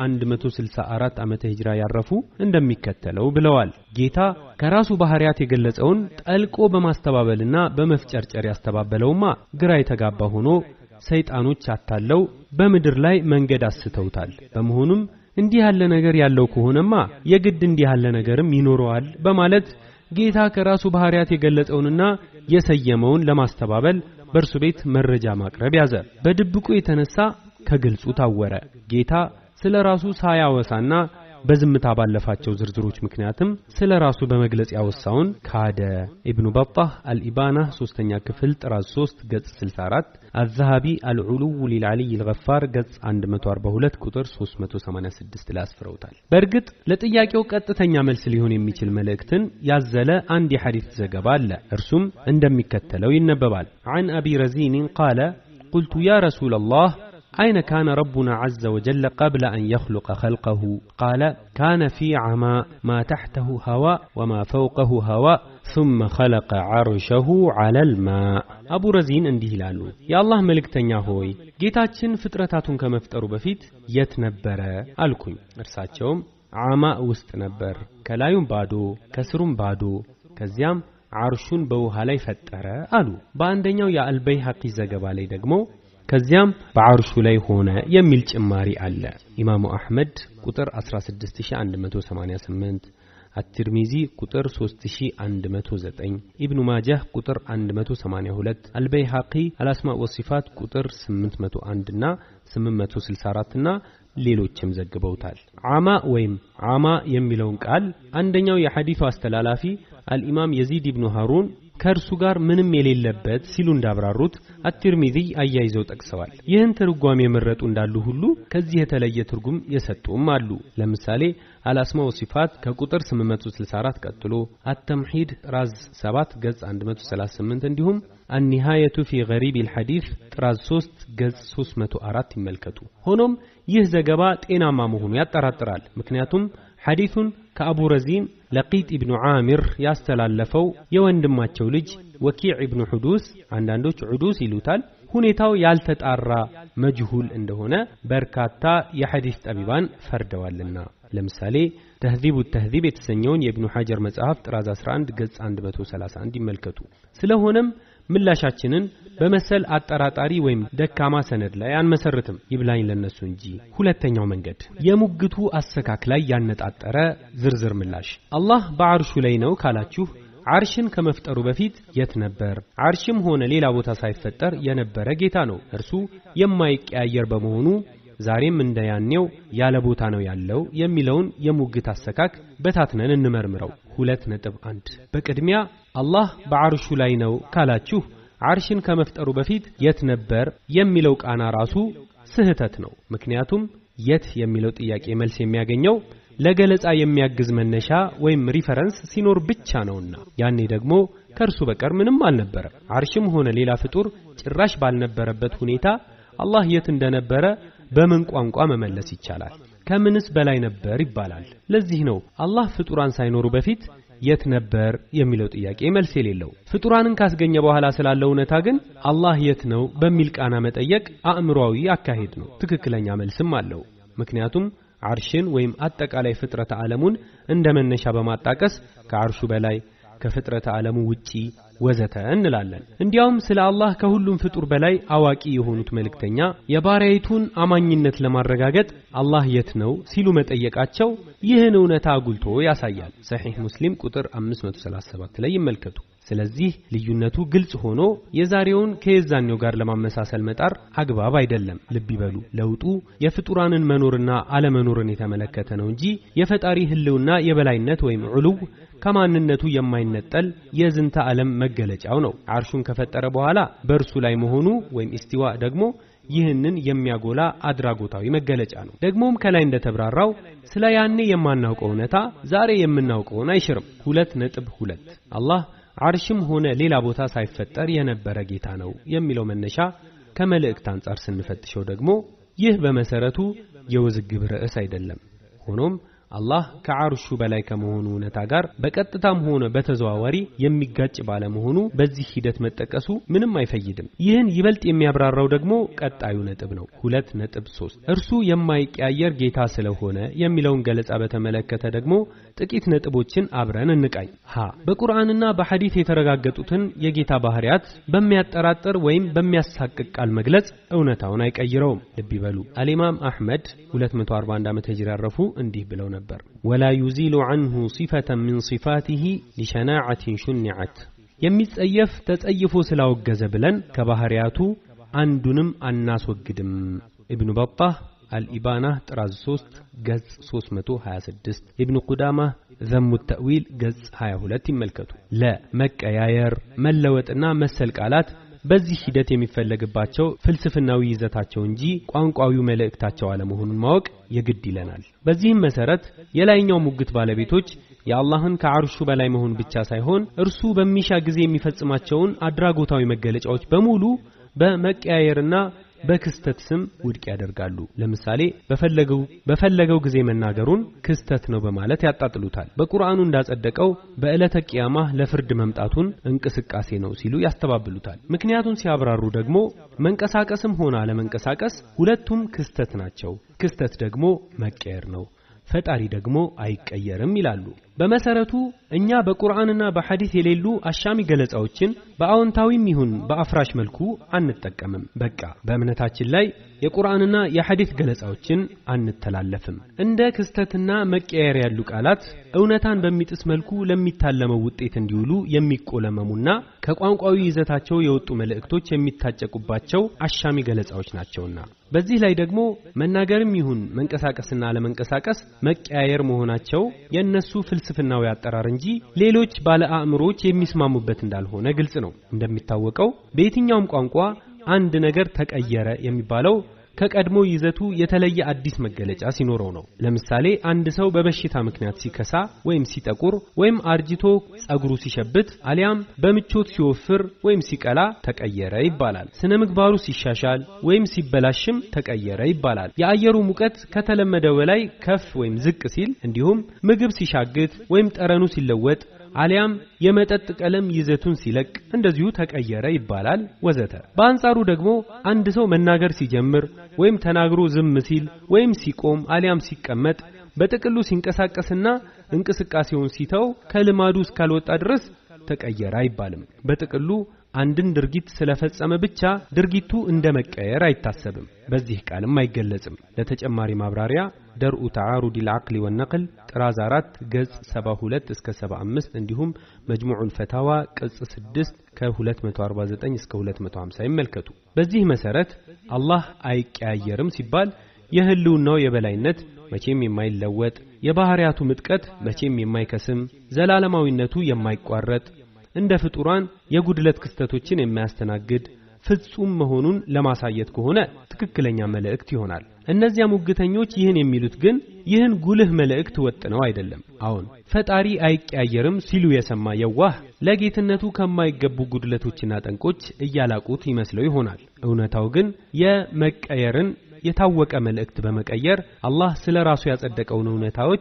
በ164 ዓመተ ሂጅራ ያረፉ እንደሚከተለው ብለዋል። ጌታ ከራሱ ባህሪያት የገለጸውን ጠልቆ በማስተባበልና በመፍጨርጨር ያስተባበለውማ ግራ የተጋባ ሆኖ ሰይጣኖች አታለው በምድር ላይ መንገድ አስተውታል። በመሆኑም እንዲህ ያለ ነገር ያለው ከሆነማ የግድ እንዲህ ያለ ነገርም ይኖረዋል በማለት ጌታ ከራሱ ባህሪያት የገለጸውንና የሰየመውን ለማስተባበል በእርሱ ቤት መረጃ ማቅረብ ያዘ። በድብቁ የተነሳ ከግልጹ ታወረ። ጌታ ስለ ራሱ ሳያወሳና በዝምታ ባለፋቸው ዝርዝሮች ምክንያትም ስለ ራሱ በመግለጽ ያወሳውን ካደ። ኢብኑ በጣህ አልኢባና ሶስተኛ ክፍል ጥራዝ 3 ገጽ 64፣ አዛሃቢ አልዑሉው ሊልዓሊይ ልገፋር ገጽ 142 ቁጥር 386 ላይ አስፍረውታል። በእርግጥ ለጥያቄው ቀጥተኛ መልስ ሊሆን የሚችል መልእክትን ያዘለ አንድ የሐዲስ ዘገባ አለ። እርሱም እንደሚከተለው ይነበባል። عن أبي رزين قال قلت يا رسول الله أين كان ربنا عز وجل قبل أن يخلق خلقه قال كان في عماء ما تحته هواء وما فوقه هواء ثم خلق عرشه على الماء አቡ ረዚን እንዲህ ይላሉ የአላህ መልእክተኛ ሆይ ጌታችን ፍጥረታቱን ከመፍጠሩ በፊት የት ነበረ አልኩኝ እርሳቸውም አማ ውስጥ ነበር ከላዩም ባዶ ከስሩም ባዶ ከዚያም አርሹን በውሃ ላይ ፈጠረ አሉ በአንደኛው የአልበይሐቂ ዘገባ ላይ ደግሞ ከዚያም በአርሹ ላይ ሆነ የሚል ጭማሪ አለ። ኢማሙ አሕመድ ቁጥር 16188፣ አትርሚዚ ቁጥር 3109፣ ኢብኑ ማጃህ ቁጥር 182፣ አልበይሐቂ አልአስማእ ወሲፋት ቁጥር 801 እና 864 እና ሌሎችም ዘግበውታል። አማ ወይም አማ የሚለውን ቃል አንደኛው የሐዲሱ አስተላላፊ አልኢማም የዚድ ኢብኑ ሃሩን ከእርሱ ጋር ምንም የሌለበት ሲሉ እንዳብራሩት አትርሚዚ አያይዘው ጠቅሰዋል። ይህን ትርጓሜ የመረጡ እንዳሉ ሁሉ ከዚህ የተለየ ትርጉም የሰጡም አሉ። ለምሳሌ አልአስማ ወሲፋት ከቁጥር 864 ቀጥሎ አተምሂድ ጥራዝ 7 ገጽ 138 እንዲሁም አኒሃየቱ ፊ ገሪብ ልሐዲስ ጥራዝ 3 ገጽ 304 ይመልከቱ። ሆኖም ይህ ዘገባ ጤናማ መሆኑ ያጠራጥራል። ምክንያቱም ሐዲሱን ከአቡ ረዚን ለቂጥ ኢብኑ ዓሚር ያስተላለፈው የወንድማቸው ልጅ ወኪዕ ኢብኑ ሑዱስ አንዳንዶች ዑዱስ ይሉታል ሁኔታው ያልተጣራ መጅሁል እንደሆነ በርካታ የሐዲስ ጠቢባን ፈርደዋልና ለምሳሌ ተህዚቡ ተህዚብ የተሰኘውን የኢብኑ ሐጀር መጽሐፍ ጥራዝ 11 ገጽ 131 ይመልከቱ ስለሆነም ምላሻችንን በመሰል አጠራጣሪ ወይም ደካማ ሰነድ ላይ አንመሰርትም፣ ይብላኝ ለነሱ እንጂ። ሁለተኛው መንገድ የሙግቱ አሰካክ ላይ ያነጣጠረ ዝርዝር ምላሽ። አላህ በአርሹ ላይ ነው ካላችሁ አርሽን ከመፍጠሩ በፊት የት ነበር? አርሽም ሆነ ሌላ ቦታ ሳይፈጠር የነበረ ጌታ ነው። እርሱ የማይቀያየር በመሆኑ ዛሬም እንደ ያኔው ያለ ቦታ ነው ያለው የሚለውን የሙግት አሰካክ በታትነን እንመርምረው። ሁለት ነጥብ አንድ በቅድሚያ አላህ በአርሹ ላይ ነው ካላችሁ አርሽን ከመፍጠሩ በፊት የት ነበር የሚለው ቃና ራሱ ስህተት ነው። ምክንያቱም የት የሚለው ጥያቄ መልስ የሚያገኘው ለገለጻ የሚያግዝ መነሻ ወይም ሪፈረንስ ሲኖር ብቻ ነውና ያኔ ደግሞ ከእርሱ በቀር ምንም አልነበረም። አርሽም ሆነ ሌላ ፍጡር ጭራሽ ባልነበረበት ሁኔታ አላህ የት እንደነበረ በምን ቋንቋ መመለስ ይቻላል? ከምንስ በላይ ነበር ይባላል? ለዚህ ነው አላህ ፍጡራን ሳይኖሩ በፊት የት ነበር የሚለው ጥያቄ መልስ የሌለው ፍጡራንን ካስገኘ በኋላ ስላለው እውነታ ግን አላህ የት ነው በሚል ቃና መጠየቅ አእምሯዊ አካሄድ ነው። ትክክለኛ መልስም አለው። ምክንያቱም አርሽን ወይም አጠቃላይ ፍጥረተ ዓለሙን እንደ መነሻ በማጣቀስ ከአርሹ በላይ ከፍጥረተ ዓለሙ ውጪ ወዘተ እንላለን። እንዲያውም ስለ አላህ ከሁሉም ፍጡር በላይ አዋቂ የሆኑት መልእክተኛ የባሪያይቱን አማኝነት ለማረጋገጥ አላህ የት ነው ሲሉ መጠየቃቸው ይህን እውነታ አጉልቶ ያሳያል። ሰሒህ ሙስሊም ቁጥር 537 ላይ ይመልከቱ። ስለዚህ ልዩነቱ ግልጽ ሆኖ የዛሬውን ከየዛኔው ጋር ለማመሳሰል መጣር አግባብ አይደለም። ልብ ይበሉ፣ ለውጡ የፍጡራንን መኖርና አለመኖርን የተመለከተ ነው እንጂ የፈጣሪ ህልውና የበላይነት ወይም ዑሉው ከማንነቱ የማይነጠል የዝንተ ዓለም መገለጫው ነው። አርሹን ከፈጠረ በኋላ በእርሱ ላይ መሆኑ ወይም ኢስቲዋ ደግሞ ይህንን የሚያጎላ አድራጎታዊ መገለጫ ነው። ደግሞም ከላይ እንደተብራራው ስለ ያኔ የማናውቀው እውነታ ዛሬ የምናውቀውን አይሽርም። ሁለት ነጥብ ሁለት አላህ አርሽም ሆነ ሌላ ቦታ ሳይፈጠር የነበረ ጌታ ነው የሚለው መነሻ ከመልእክት አንጻር ስንፈትሸው ደግሞ ይህ በመሰረቱ የውዝግብ ርዕስ አይደለም። ሆኖም አላህ ከአርሹ በላይ ከመሆኑ እውነታ ጋር በቀጥታም ሆነ በተዘዋዋሪ የሚጋጭ ባለመሆኑ በዚህ ሂደት መጠቀሱ ምንም አይፈይድም። ይህን ይበልጥ የሚያብራራው ደግሞ ቀጣዩ ነጥብ ነው። ሁለት ነጥብ ሶስት እርሱ የማይቀያየር ጌታ ስለሆነ የሚለውን ገለጻ በተመለከተ ደግሞ ጥቂት ነጥቦችን አብረን እንቃኝ። ሀ በቁርአንና በሐዲት የተረጋገጡትን የጌታ ባህሪያት በሚያጠራጥር ወይም በሚያሳቅቅ ቃል መግለጽ እውነታውን አይቀይረውም። ልብ ይበሉ። አልኢማም አሕመድ 241 ዓመተ ሂጅራ ያረፉ እንዲህ ብለው ነበር ነበር ወላ ዩዚሉ ዐንሁ ሲፈተን ሚን ሲፋቲሂ ሊሸናዓትን ሹኒዐት የሚጸየፍ ተጸይፎ ስላወገዘ ብለን ከባህሪያቱ አንዱንም አናስወግድም። ኢብኑ በጣህ አልኢባና ጥራዝ 3 ገጽ 326 ኢብኑ ቁዳማ ዘሙ ተእዊል ገጽ 22 ይመልከቱ። ለ መቀያየር መለወጥና መሰል ቃላት በዚህ ሂደት የሚፈለግባቸው ፍልስፍናዊ ይዘታቸው እንጂ ቋንቋዊ መልእክታቸው አለመሆኑን ማወቅ የግድ ይለናል። በዚህም መሰረት የላይኛው ሙግት ባለቤቶች የአላህን ከአርሹ በላይ መሆን ብቻ ሳይሆን እርሱ በሚሻ ጊዜ የሚፈጽማቸውን አድራጎታዊ መገለጫዎች በሙሉ በመቀያየርና በክስተት ስም ውድቅ ያደርጋሉ። ለምሳሌ በፈለገው በፈለገው ጊዜ መናገሩን ክስተት ነው በማለት ያጣጥሉታል። በቁርአኑ እንዳጸደቀው በዕለተ ቂያማ ለፍርድ መምጣቱን እንቅስቃሴ ነው ሲሉ ያስተባብሉታል። ምክንያቱን ሲያብራሩ ደግሞ መንቀሳቀስም ሆነ አለመንቀሳቀስ ሁለቱም ክስተት ናቸው። ክስተት ደግሞ መቀየር ነው። ፈጣሪ ደግሞ አይቀየርም ይላሉ። በመሰረቱ እኛ በቁርአንና በሐዲስ የሌሉ አሻሚ ገለጻዎችን በአዎንታዊም ይሁን በአፍራሽ መልኩ አንጠቀምም። በቃ በእምነታችን ላይ የቁርአንና የሐዲስ ገለጻዎችን አንተላለፍም። እንደ ክስተትና መቀየር ያሉ ቃላት እውነታን በሚጥስ መልኩ ለሚታለመው ውጤት እንዲውሉ የሚቆለመሙና ከቋንቋዊ ይዘታቸው የወጡ መልእክቶች የሚታጨቁባቸው አሻሚ ገለጻዎች ናቸውና በዚህ ላይ ደግሞ መናገርም ይሁን መንቀሳቀስና አለመንቀሳቀስ መቀያየር መሆናቸው የእነሱ ፍልስፍናዊ አጠራር እንጂ ሌሎች ባለ አእምሮዎች የሚስማሙበት እንዳልሆነ ግልጽ ነው። እንደሚታወቀው በየትኛውም ቋንቋ አንድ ነገር ተቀየረ የሚባለው ከቀድሞ ይዘቱ የተለየ አዲስ መገለጫ ሲኖረው ነው። ለምሳሌ አንድ ሰው በበሽታ ምክንያት ሲከሳ ወይም ሲጠቁር ወይም አርጅቶ ጸጉሩ ሲሸብት አሊያም በምቾት ሲወፍር ወይም ሲቀላ ተቀየረ ይባላል። ስነ ምግባሩ ሲሻሻል ወይም ሲበላሽም ተቀየረ ይባላል። የአየሩ ሙቀት ከተለመደው በላይ ከፍ ወይም ዝቅ ሲል እንዲሁም ምግብ ሲሻግት ወይም ጠረኑ ሲለወጥ አሊያም የመጠጥ ቀለም ይዘቱን ሲለቅ እንደዚሁ ተቀየረ ይባላል ወዘተ። በአንጻሩ ደግሞ አንድ ሰው መናገር ሲጀምር ወይም ተናግሮ ዝም ሲል ወይም ሲቆም አሊያም ሲቀመጥ በጥቅሉ ሲንቀሳቀስና እንቅስቃሴውን ሲተው ከልማዱ እስካልወጣ ድረስ ተቀየረ አይባልም። በጥቅሉ አንድን ድርጊት ስለፈጸመ ብቻ ድርጊቱ እንደ መቀየር አይታሰብም፣ በዚህ ቃልም አይገለጽም። ለተጨማሪ ማብራሪያ ደርኡ ተዓሩድ ልዓቅሊ ወነቅል ጥራዝ 4 ገጽ 72 እስከ 75 እንዲሁም መጅሙዑል ፈታዋ ቅጽ 6 ከ249 እስከ 250 ይመልከቱ። በዚህ መሰረት አላህ አይቀያየርም ሲባል የህልውናው የበላይነት መቼም የማይለወጥ የባህሪያቱ ምጥቀት መቼም የማይከስም ዘላለማዊነቱ የማይቋረጥ እንደ ፍጡራን የጉድለት ክስተቶችን የማያስተናግድ ፍጹም መሆኑን ለማሳየት ከሆነ ትክክለኛ መልእክት ይሆናል። እነዚያ ሙግተኞች ይህን የሚሉት ግን ይህን ጉልህ መልእክት ወጥነው አይደለም። አዎን ፈጣሪ አይቀያየርም ሲሉ የሰማ የዋህ ለጌትነቱ ከማይገቡ ጉድለቶችና ጠንቆች እያላቁት ይመስለው ይሆናል። እውነታው ግን የመቀየርን የታወቀ መልእክት በመቀየር አላህ ስለ ራሱ ያጸደቀውን እውነታዎች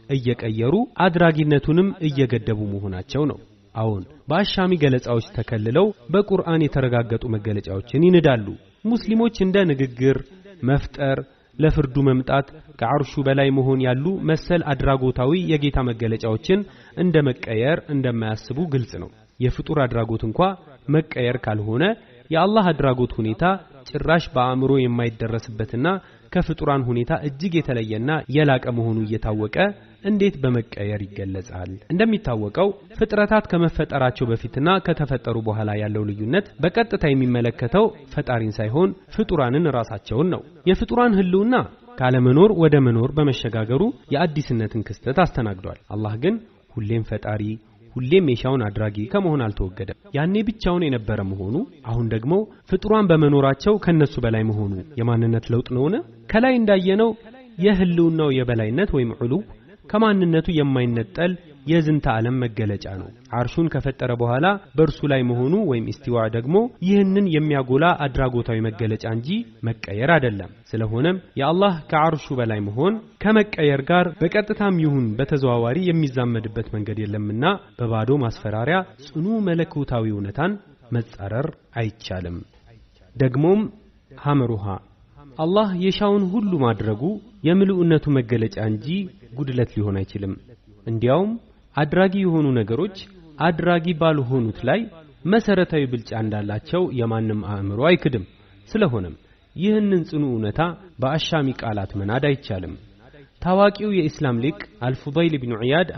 እየቀየሩ አድራጊነቱንም እየገደቡ መሆናቸው ነው። አዎን በአሻሚ ገለጻዎች ተከልለው በቁርአን የተረጋገጡ መገለጫዎችን ይንዳሉ። ሙስሊሞች እንደ ንግግር፣ መፍጠር፣ ለፍርዱ መምጣት፣ ከአርሹ በላይ መሆን ያሉ መሰል አድራጎታዊ የጌታ መገለጫዎችን እንደ መቀየር እንደማያስቡ ግልጽ ነው። የፍጡር አድራጎት እንኳ መቀየር ካልሆነ የአላህ አድራጎት ሁኔታ ጭራሽ በአእምሮ የማይደረስበትና ከፍጡራን ሁኔታ እጅግ የተለየና የላቀ መሆኑ እየታወቀ እንዴት በመቀየር ይገለጻል? እንደሚታወቀው ፍጥረታት ከመፈጠራቸው በፊትና ከተፈጠሩ በኋላ ያለው ልዩነት በቀጥታ የሚመለከተው ፈጣሪን ሳይሆን ፍጡራንን ራሳቸውን ነው። የፍጡራን ህልውና ካለመኖር ወደ መኖር በመሸጋገሩ የአዲስነትን ክስተት አስተናግዷል። አላህ ግን ሁሌም ፈጣሪ ሁሌም የሻውን አድራጊ ከመሆን አልተወገደም። ያኔ ብቻውን የነበረ መሆኑ አሁን ደግሞ ፍጡራን በመኖራቸው ከነሱ በላይ መሆኑ የማንነት ለውጥ ነውን? ከላይ እንዳየነው የህልውናው የበላይነት ወይም ዑሉው ከማንነቱ የማይነጠል የዝንተ ዓለም መገለጫ ነው። አርሹን ከፈጠረ በኋላ በእርሱ ላይ መሆኑ ወይም ኢስቲዋ ደግሞ ይህንን የሚያጎላ አድራጎታዊ መገለጫ እንጂ መቀየር አይደለም። ስለሆነም የአላህ ከአርሹ በላይ መሆን ከመቀየር ጋር በቀጥታም ይሁን በተዘዋዋሪ የሚዛመድበት መንገድ የለምና በባዶ ማስፈራሪያ ጽኑ መለኮታዊ እውነታን መጻረር አይቻልም። ደግሞም ሐመሩሃ አላህ የሻውን ሁሉ ማድረጉ የምልኡነቱ መገለጫ እንጂ ጉድለት ሊሆን አይችልም። እንዲያውም አድራጊ የሆኑ ነገሮች አድራጊ ባልሆኑት ላይ መሰረታዊ ብልጫ እንዳላቸው የማንም አእምሮ አይክድም። ስለሆነም ይህንን ጽኑ እውነታ በአሻሚ ቃላት መናድ አይቻልም። ታዋቂው የኢስላም ሊቅ አልፉዳይል ብኑ ዒያድ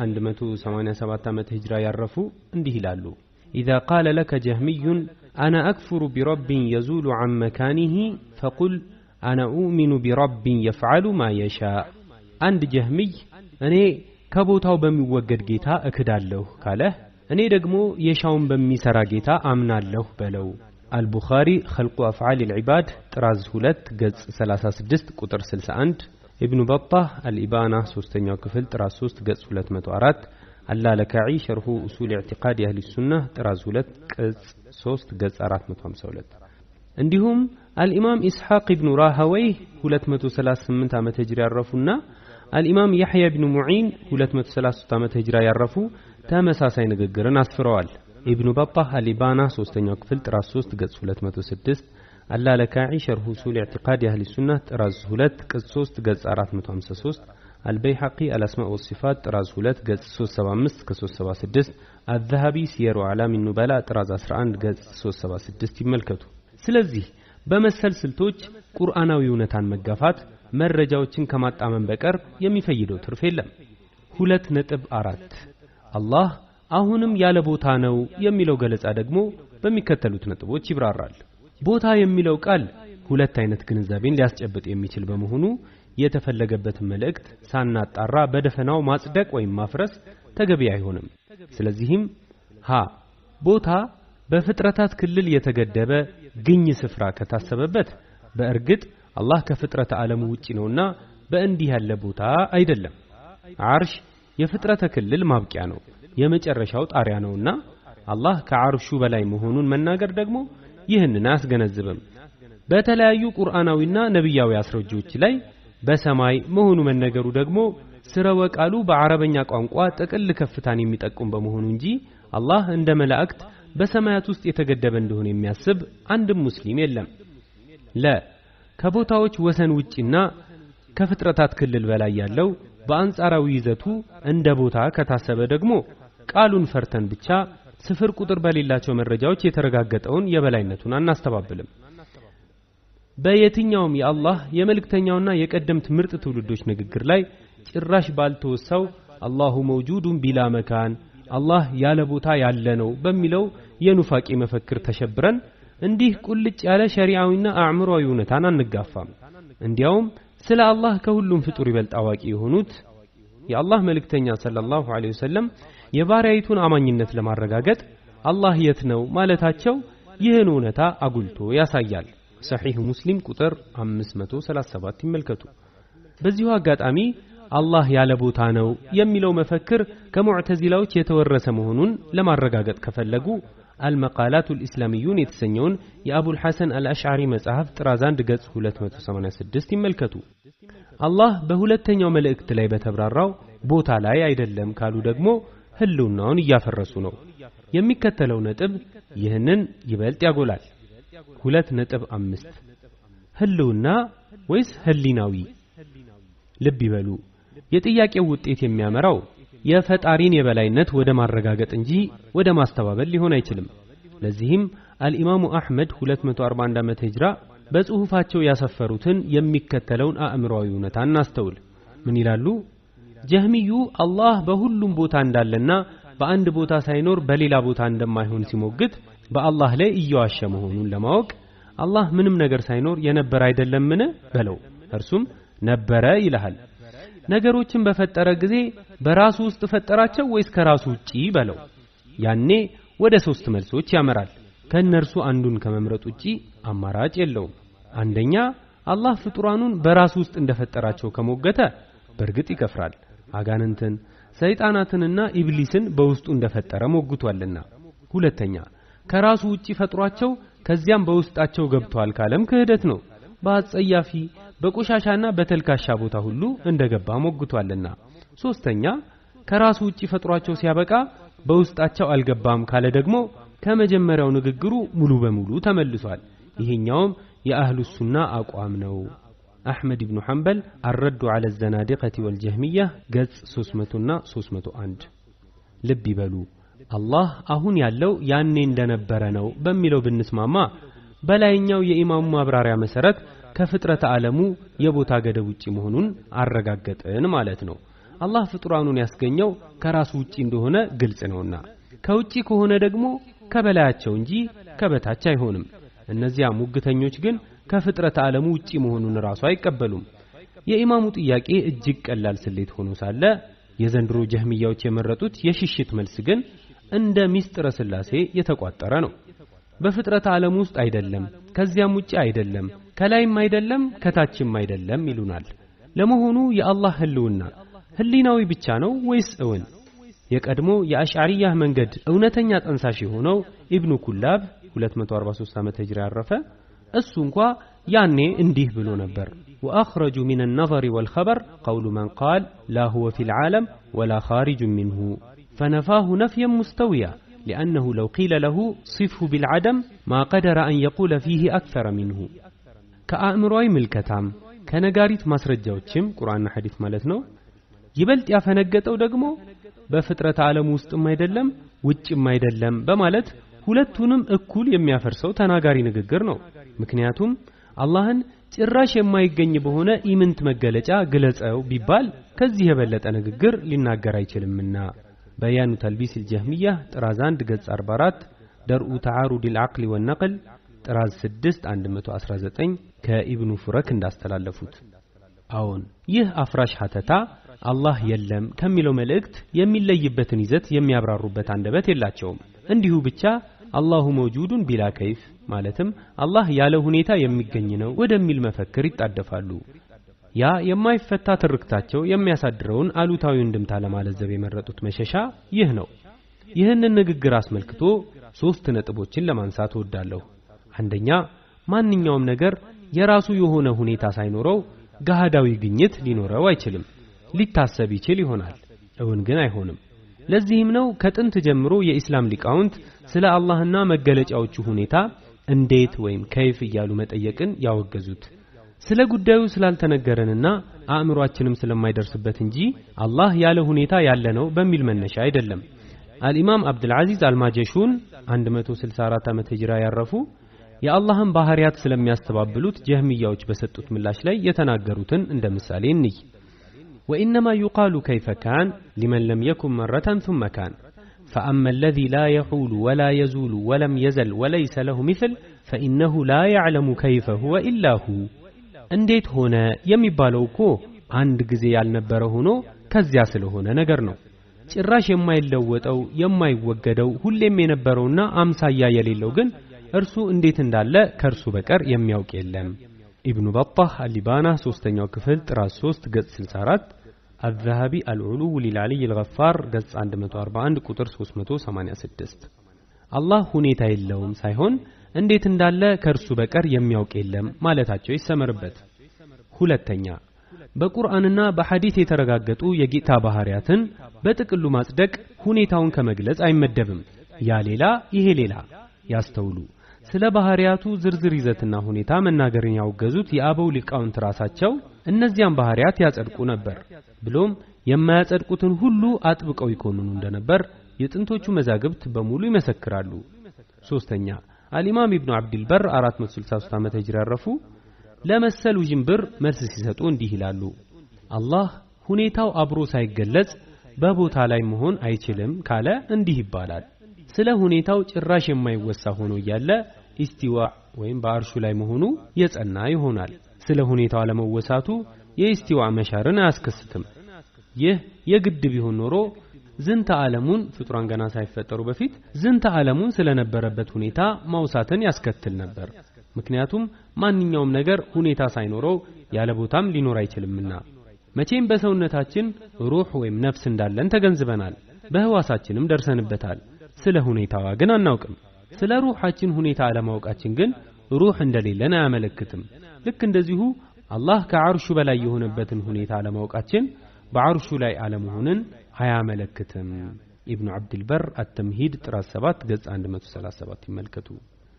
187 ዓመት ሂጅራ ያረፉ እንዲህ ይላሉ። ኢዛ ቃለ ለከ ጀህሚዩን አና አክፍሩ ቢረቢን የዙሉ ዐን መካኒህ ፈቁል አና ኡሚኑ ቢረቢን የፍዓሉ ማ የሻ። አንድ ጀህሚይ እኔ ከቦታው በሚወገድ ጌታ እክዳለሁ ካለህ እኔ ደግሞ የሻውን በሚሰራ ጌታ አምናለሁ በለው። አልቡኻሪ ኸልቁ አፍዓል ልዕባድ ጥራዝ 2 ገጽ 36 ቁጥር 61 ኢብኑ በጣህ አልኢባና ሶስተኛው ክፍል ጥራዝ 3 ገጽ 204 አላለካዒ ሸርሁ ኡሱል ኢዕቲቃድ የአህሊ ሱና ጥራዝ 2 ቅጽ 3 ገጽ 452 እንዲሁም አልኢማም ኢስሐቅ ኢብኑ ራሃወይህ 238 ዓመተ ሂጅራ ያረፉና አልኢማም ያሕያ ብኑ ሙዒን 233 ዓመተ ሂጅራ ያረፉ ተመሳሳይ ንግግርን አስፍረዋል። ኢብኑ በጣህ አልኢባና ሶስተኛው ክፍል ጥራዝ 3 ገጽ 206 አላለካዒ ሸርሁ ኡሱል ኢዕቲቃድ የአህሊ ሱና ጥራዝ 2 ቅጽ 3 ገጽ 453 አልበይሐቂ አልአስማእ ወሲፋት ጥራዝ 2 ገጽ 375 ከ376 አዘሃቢ ሲየሩ አዕላሚ ኑበላ ጥራዝ 11 ገጽ 376 ይመልከቱ። ስለዚህ በመሰል ስልቶች ቁርአናዊ እውነታን መጋፋት መረጃዎችን ከማጣመን በቀር የሚፈይደው ትርፍ የለም። ሁለት ነጥብ አራት አላህ አሁንም ያለ ቦታ ነው የሚለው ገለጻ ደግሞ በሚከተሉት ነጥቦች ይብራራል። ቦታ የሚለው ቃል ሁለት አይነት ግንዛቤን ሊያስጨብጥ የሚችል በመሆኑ የተፈለገበትን መልእክት ሳናጣራ በደፈናው ማጽደቅ ወይም ማፍረስ ተገቢ አይሆንም። ስለዚህም ሀ ቦታ በፍጥረታት ክልል የተገደበ ግኝ ስፍራ ከታሰበበት በእርግጥ አላህ ከፍጥረተ ዓለሙ ውጪ ነውና በእንዲህ ያለ ቦታ አይደለም። አርሽ የፍጥረተ ክልል ማብቂያ ነው፣ የመጨረሻው ጣሪያ ነውና አላህ ከአርሹ በላይ መሆኑን መናገር ደግሞ ይህንን አያስገነዝብም። በተለያዩ ቁርአናዊና ነቢያዊ አስረጆች ላይ በሰማይ መሆኑ መነገሩ ደግሞ ስረወ ቃሉ በአረበኛ ቋንቋ ጥቅል ከፍታን የሚጠቁም በመሆኑ እንጂ አላህ እንደ መላእክት በሰማያት ውስጥ የተገደበ እንደሆነ የሚያስብ አንድም ሙስሊም የለም። ለ ከቦታዎች ወሰን ውጪና ከፍጥረታት ክልል በላይ ያለው በአንጻራዊ ይዘቱ እንደ ቦታ ከታሰበ ደግሞ ቃሉን ፈርተን ብቻ ስፍር ቁጥር በሌላቸው መረጃዎች የተረጋገጠውን የበላይነቱን አናስተባብልም። በየትኛውም የአላህ የመልእክተኛውና የቀደምት ምርጥ ትውልዶች ንግግር ላይ ጭራሽ ባልተወሳው አላሁ መውጁዱን ቢላ መካን አላህ ያለ ቦታ ያለ ነው በሚለው የኑፋቄ መፈክር ተሸብረን እንዲህ ቁልጭ ያለ ሸሪዓዊና አእምሮዊ እውነታን አንጋፋም። እንዲያውም ስለ አላህ ከሁሉም ፍጡር ይበልጥ አዋቂ የሆኑት የአላህ መልእክተኛ ሰለላሁ ዐለይሂ ወሰለም የባሪያይቱን አማኝነት ለማረጋገጥ አላህ የት ነው ማለታቸው ይህን እውነታ አጉልቶ ያሳያል። ሰሒህ ሙስሊም ቁጥር 537 ይመልከቱ። በዚሁ አጋጣሚ አላህ ያለ ቦታ ነው የሚለው መፈክር ከሙዕተዚላዎች የተወረሰ መሆኑን ለማረጋገጥ ከፈለጉ አልመቃላቱ ልእስላሚዩን የተሰኘውን የአቡል ሐሰን አልአሽዓሪ መጽሐፍ ጥራዝ 1 ገጽ 286 ይመልከቱ። አላህ በሁለተኛው መልእክት ላይ በተብራራው ቦታ ላይ አይደለም ካሉ ደግሞ ህልውናውን እያፈረሱ ነው። የሚከተለው ነጥብ ይህንን ይበልጥ ያጎላል። ሁለት ነጥብ አምስት ህልውና ወይስ ህሊናዊ? ልብ ይበሉ። የጥያቄው ውጤት የሚያመራው የፈጣሪን የበላይነት ወደ ማረጋገጥ እንጂ ወደ ማስተባበል ሊሆን አይችልም። ለዚህም አልኢማሙ አሕመድ 241 ዓመተ ሂጅራ በጽሑፋቸው ያሰፈሩትን የሚከተለውን አእምሮዊ እውነታ እናስተውል። ምን ይላሉ? ጀህሚዩ አላህ በሁሉም ቦታ እንዳለና በአንድ ቦታ ሳይኖር በሌላ ቦታ እንደማይሆን ሲሞግት በአላህ ላይ እየዋሸ መሆኑን ለማወቅ አላህ ምንም ነገር ሳይኖር የነበረ አይደለምን በለው። እርሱም ነበረ ይልሃል። ነገሮችን በፈጠረ ጊዜ በራሱ ውስጥ ፈጠራቸው ወይስ ከራሱ ውጪ በለው። ያኔ ወደ ሶስት መልሶች ያመራል። ከእነርሱ አንዱን ከመምረጥ ውጪ አማራጭ የለውም። አንደኛ አላህ ፍጡራኑን በራሱ ውስጥ እንደፈጠራቸው ከሞገተ በእርግጥ ይከፍራል። አጋንንትን፣ ሰይጣናትንና ኢብሊስን በውስጡ እንደፈጠረ ሞግቷልና። ሁለተኛ ከራሱ ውጪ ፈጥሯቸው ከዚያም በውስጣቸው ገብተዋል ካለም ክህደት ነው። በአጸያፊ በቆሻሻና በተልካሻ ቦታ ሁሉ እንደገባ ሞግቷልና። ሶስተኛ ከራሱ ውጪ ፈጥሯቸው ሲያበቃ በውስጣቸው አልገባም ካለ ደግሞ ከመጀመሪያው ንግግሩ ሙሉ በሙሉ ተመልሷል። ይሄኛውም የአህሉ ሱና አቋም ነው። አሕመድ ብኑ ሐንበል አረዱ ዐለ ዘናዲቀቲ ወልጀህሚያ ገጽ 300ና 301። ልብ ይበሉ አላህ አሁን ያለው ያኔ እንደነበረ ነው በሚለው ብንስማማ በላይኛው የኢማሙ ማብራሪያ መሰረት ከፍጥረተ ዓለሙ የቦታ ገደብ ውጪ መሆኑን አረጋገጥን ማለት ነው። አላህ ፍጡራኑን ያስገኘው ከራሱ ውጪ እንደሆነ ግልጽ ነውና ከውጪ ከሆነ ደግሞ ከበላያቸው እንጂ ከበታች አይሆንም። እነዚያ ሙግተኞች ግን ከፍጥረተ ዓለሙ ውጪ መሆኑን ራሱ አይቀበሉም። የኢማሙ ጥያቄ እጅግ ቀላል ስሌት ሆኖ ሳለ የዘንድሮ ጀህሚያዎች የመረጡት የሽሽት መልስ ግን እንደ ሚስጥረ ስላሴ የተቋጠረ ነው። በፍጥረተ ዓለም ውስጥ አይደለም፣ ከዚያም ውጪ አይደለም፣ ከላይም አይደለም፣ ከታችም አይደለም ይሉናል። ለመሆኑ የአላህ ህልውና ህሊናዊ ብቻ ነው ወይስ እውን? የቀድሞ የአሽዓሪያህ መንገድ እውነተኛ ጠንሳሽ የሆነው ኢብኑ ኩላብ 243 ዓመተ ሂጅራ ያረፈ እሱ እንኳ ያኔ እንዲህ ብሎ ነበር ወአኽረጁ ሚን النظر والخبر قول من قال لا هو في العالم ولا خارج منه فنفاه نفيا مستويا لأنه لو قيل له صفه بالعدم ما قدر أن يقول فيه أكثر منه كأمروي ملكتام ከነጋሪት ማስረጃዎችም ቁርአንና ሐዲስ ማለት ነው ይበልጥ ያፈነገጠው ደግሞ በፍጥረት ዓለም ውስጥም አይደለም ውጭም አይደለም በማለት ሁለቱንም እኩል የሚያፈርሰው ተናጋሪ ንግግር ነው። ምክንያቱም አላህን ጭራሽ የማይገኝ በሆነ ኢምንት መገለጫ ግለጸው ቢባል ከዚህ የበለጠ ንግግር ሊናገር አይችልምና። በያኑ ተልቢስ ልጀህሚያ ጥራዝ 1 ገጽ 44 ደርኡ ተዓሩድ ልዓቅል ወነቅል ጥራዝ 6 119 ከኢብኑ ፉረክ እንዳስተላለፉት። አዎን ይህ አፍራሽ ሀተታ አላህ የለም ከሚለው መልእክት የሚለይበትን ይዘት የሚያብራሩበት አንደበት የላቸውም። እንዲሁ ብቻ አላሁ መውጁዱን ቢላ ከይፍ ማለትም አላህ ያለ ሁኔታ የሚገኝ ነው ወደሚል መፈክር ይጣደፋሉ። ያ የማይፈታ ትርክታቸው የሚያሳድረውን አሉታዊ እንድምታ ለማለዘብ የመረጡት መሸሻ ይህ ነው። ይህንን ንግግር አስመልክቶ ሶስት ነጥቦችን ለማንሳት እወዳለሁ። አንደኛ ማንኛውም ነገር የራሱ የሆነ ሁኔታ ሳይኖረው ገሃዳዊ ግኝት ሊኖረው አይችልም። ሊታሰብ ይችል ይሆናል፣ እውን ግን አይሆንም። ለዚህም ነው ከጥንት ጀምሮ የኢስላም ሊቃውንት ስለ አላህና መገለጫዎቹ ሁኔታ እንዴት ወይም ከይፍ እያሉ መጠየቅን ያወገዙት። ስለ ጉዳዩ ስላልተነገረንና አእምሯችንም ስለማይደርስበት እንጂ አላህ ያለ ሁኔታ ያለ ነው በሚል መነሻ አይደለም። አልኢማም አብድልዓዚዝ አልማጀሹን 164 ዓመተ ሂጅራ ያረፉ የአላህን ባህሪያት ስለሚያስተባብሉት ጀህሚያዎች በሰጡት ምላሽ ላይ የተናገሩትን እንደ ምሳሌ እንይ። وإنما يقال كيف كان لمن لم يكن مرة ثم كان فأما الذي لا يحول ولا يزول ولم يزل وليس له مثل فإنه لا يعلم كيف هو إلا هو እንዴት ሆነ የሚባለው እኮ አንድ ጊዜ ያልነበረ ሆኖ ከዚያ ስለሆነ ነገር ነው። ጭራሽ የማይለወጠው የማይወገደው ሁሌም የነበረውና አምሳያ የሌለው ግን እርሱ እንዴት እንዳለ ከእርሱ በቀር የሚያውቅ የለም። ኢብኑ በጣህ አሊባና ሶስተኛው ክፍል ጥራዝ 3 ገጽ 64 الذهبي العلو للعلي الغفار ገጽ 141 ቁጥር 386 አላህ ሁኔታ የለውም ሳይሆን እንዴት እንዳለ ከእርሱ በቀር የሚያውቅ የለም ማለታቸው ይሰመርበት። ሁለተኛ በቁርአንና በሐዲስ የተረጋገጡ የጌታ ባህሪያትን በጥቅሉ ማጽደቅ ሁኔታውን ከመግለጽ አይመደብም። ያ ሌላ ይሄ ሌላ ያስተውሉ። ስለ ባህሪያቱ ዝርዝር ይዘትና ሁኔታ መናገርን ያወገዙት የአበው ሊቃውንት ራሳቸው እነዚያን ባህሪያት ያጸድቁ ነበር። ብሎም የማያጸድቁትን ሁሉ አጥብቀው ይኮንኑ እንደነበር የጥንቶቹ መዛግብት በሙሉ ይመሰክራሉ። ሶስተኛ አልኢማም ኢብኑ አብድልበር 463 ዓመተ ሂጅራ ያረፉ ለመሰል ውዥንብር መልስ ሲሰጡ እንዲህ ይላሉ። አላህ ሁኔታው አብሮ ሳይገለጽ በቦታ ላይ መሆን አይችልም ካለ እንዲህ ይባላል። ስለ ሁኔታው ጭራሽ የማይወሳ ሆኖ እያለ ኢስቲዋ ወይም በአርሹ ላይ መሆኑ የጸና ይሆናል። ስለ ሁኔታው አለመወሳቱ የኢስቲዋ መሻርን አያስከስትም። ይህ የግድ ቢሆን ኖሮ ዝንተ ዓለሙን ፍጡራን ገና ሳይፈጠሩ በፊት ዝንተ ዓለሙን ስለነበረበት ሁኔታ ማውሳትን ያስከትል ነበር። ምክንያቱም ማንኛውም ነገር ሁኔታ ሳይኖረው ያለ ቦታም ሊኖር አይችልምና። መቼም በሰውነታችን ሩህ ወይም ነፍስ እንዳለን ተገንዝበናል፣ በህዋሳችንም ደርሰንበታል። ስለ ሁኔታዋ ግን አናውቅም። ስለ ሩሃችን ሁኔታ አለማወቃችን ግን ሩህ እንደሌለን አያመለክትም። ልክ እንደዚሁ አላህ ከዓርሹ በላይ የሆነበትን ሁኔታ አለማወቃችን በዓርሹ ላይ አለመሆንን አያመለክትም። ኢብኑ አብድልበር አተምሂድ ጥራት 7 ገጽ 137 ይመልከቱ።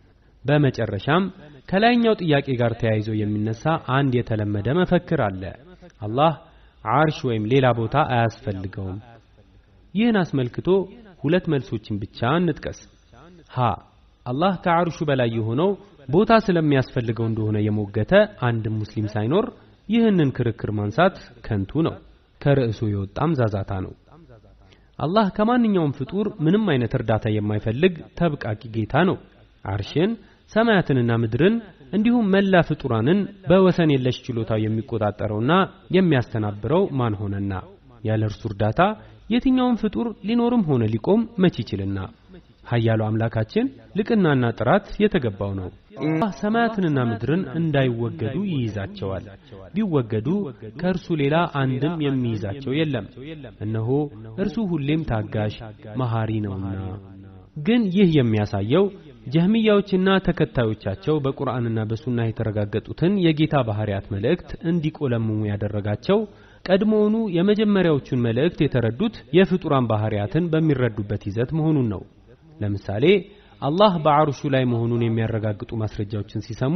በመጨረሻም ከላይኛው ጥያቄ ጋር ተያይዞ የሚነሳ አንድ የተለመደ መፈክር አለ። አላህ ዓርሽ ወይም ሌላ ቦታ አያስፈልገውም። ይህን አስመልክቶ ሁለት መልሶችን ብቻ እንጥቀስ። ሀ አላህ ከዓርሹ በላይ የሆነው ቦታ ስለሚያስፈልገው እንደሆነ የሞገተ አንድም ሙስሊም ሳይኖር ይህንን ክርክር ማንሳት ከንቱ ነው፣ ከርዕሱ የወጣም ዛዛታ ነው። አላህ ከማንኛውም ፍጡር ምንም አይነት እርዳታ የማይፈልግ ተብቃቂ ጌታ ነው። ዓርሽን ሰማያትንና ምድርን እንዲሁም መላ ፍጡራንን በወሰን የለሽ ችሎታው የሚቆጣጠረውና የሚያስተናብረው ማን ሆነና ያለ እርሱ እርዳታ የትኛውም ፍጡር ሊኖርም ሆነ ሊቆም መች ይችልና ኃያሉ አምላካችን ልቅናና ጥራት የተገባው ነው። አላህ ሰማያትንና ምድርን እንዳይወገዱ ይይዛቸዋል። ቢወገዱ ከእርሱ ሌላ አንድም የሚይዛቸው የለም። እነሆ እርሱ ሁሌም ታጋሽ መሐሪ ነውና። ግን ይህ የሚያሳየው ጀህሚያዎችና ተከታዮቻቸው በቁርአንና በሱና የተረጋገጡትን የጌታ ባህሪያት መልእክት እንዲቆለምሙ ያደረጋቸው ቀድሞውኑ የመጀመሪያዎቹን መልእክት የተረዱት የፍጡራን ባህሪያትን በሚረዱበት ይዘት መሆኑን ነው። ለምሳሌ አላህ በዓርሹ ላይ መሆኑን የሚያረጋግጡ ማስረጃዎችን ሲሰሙ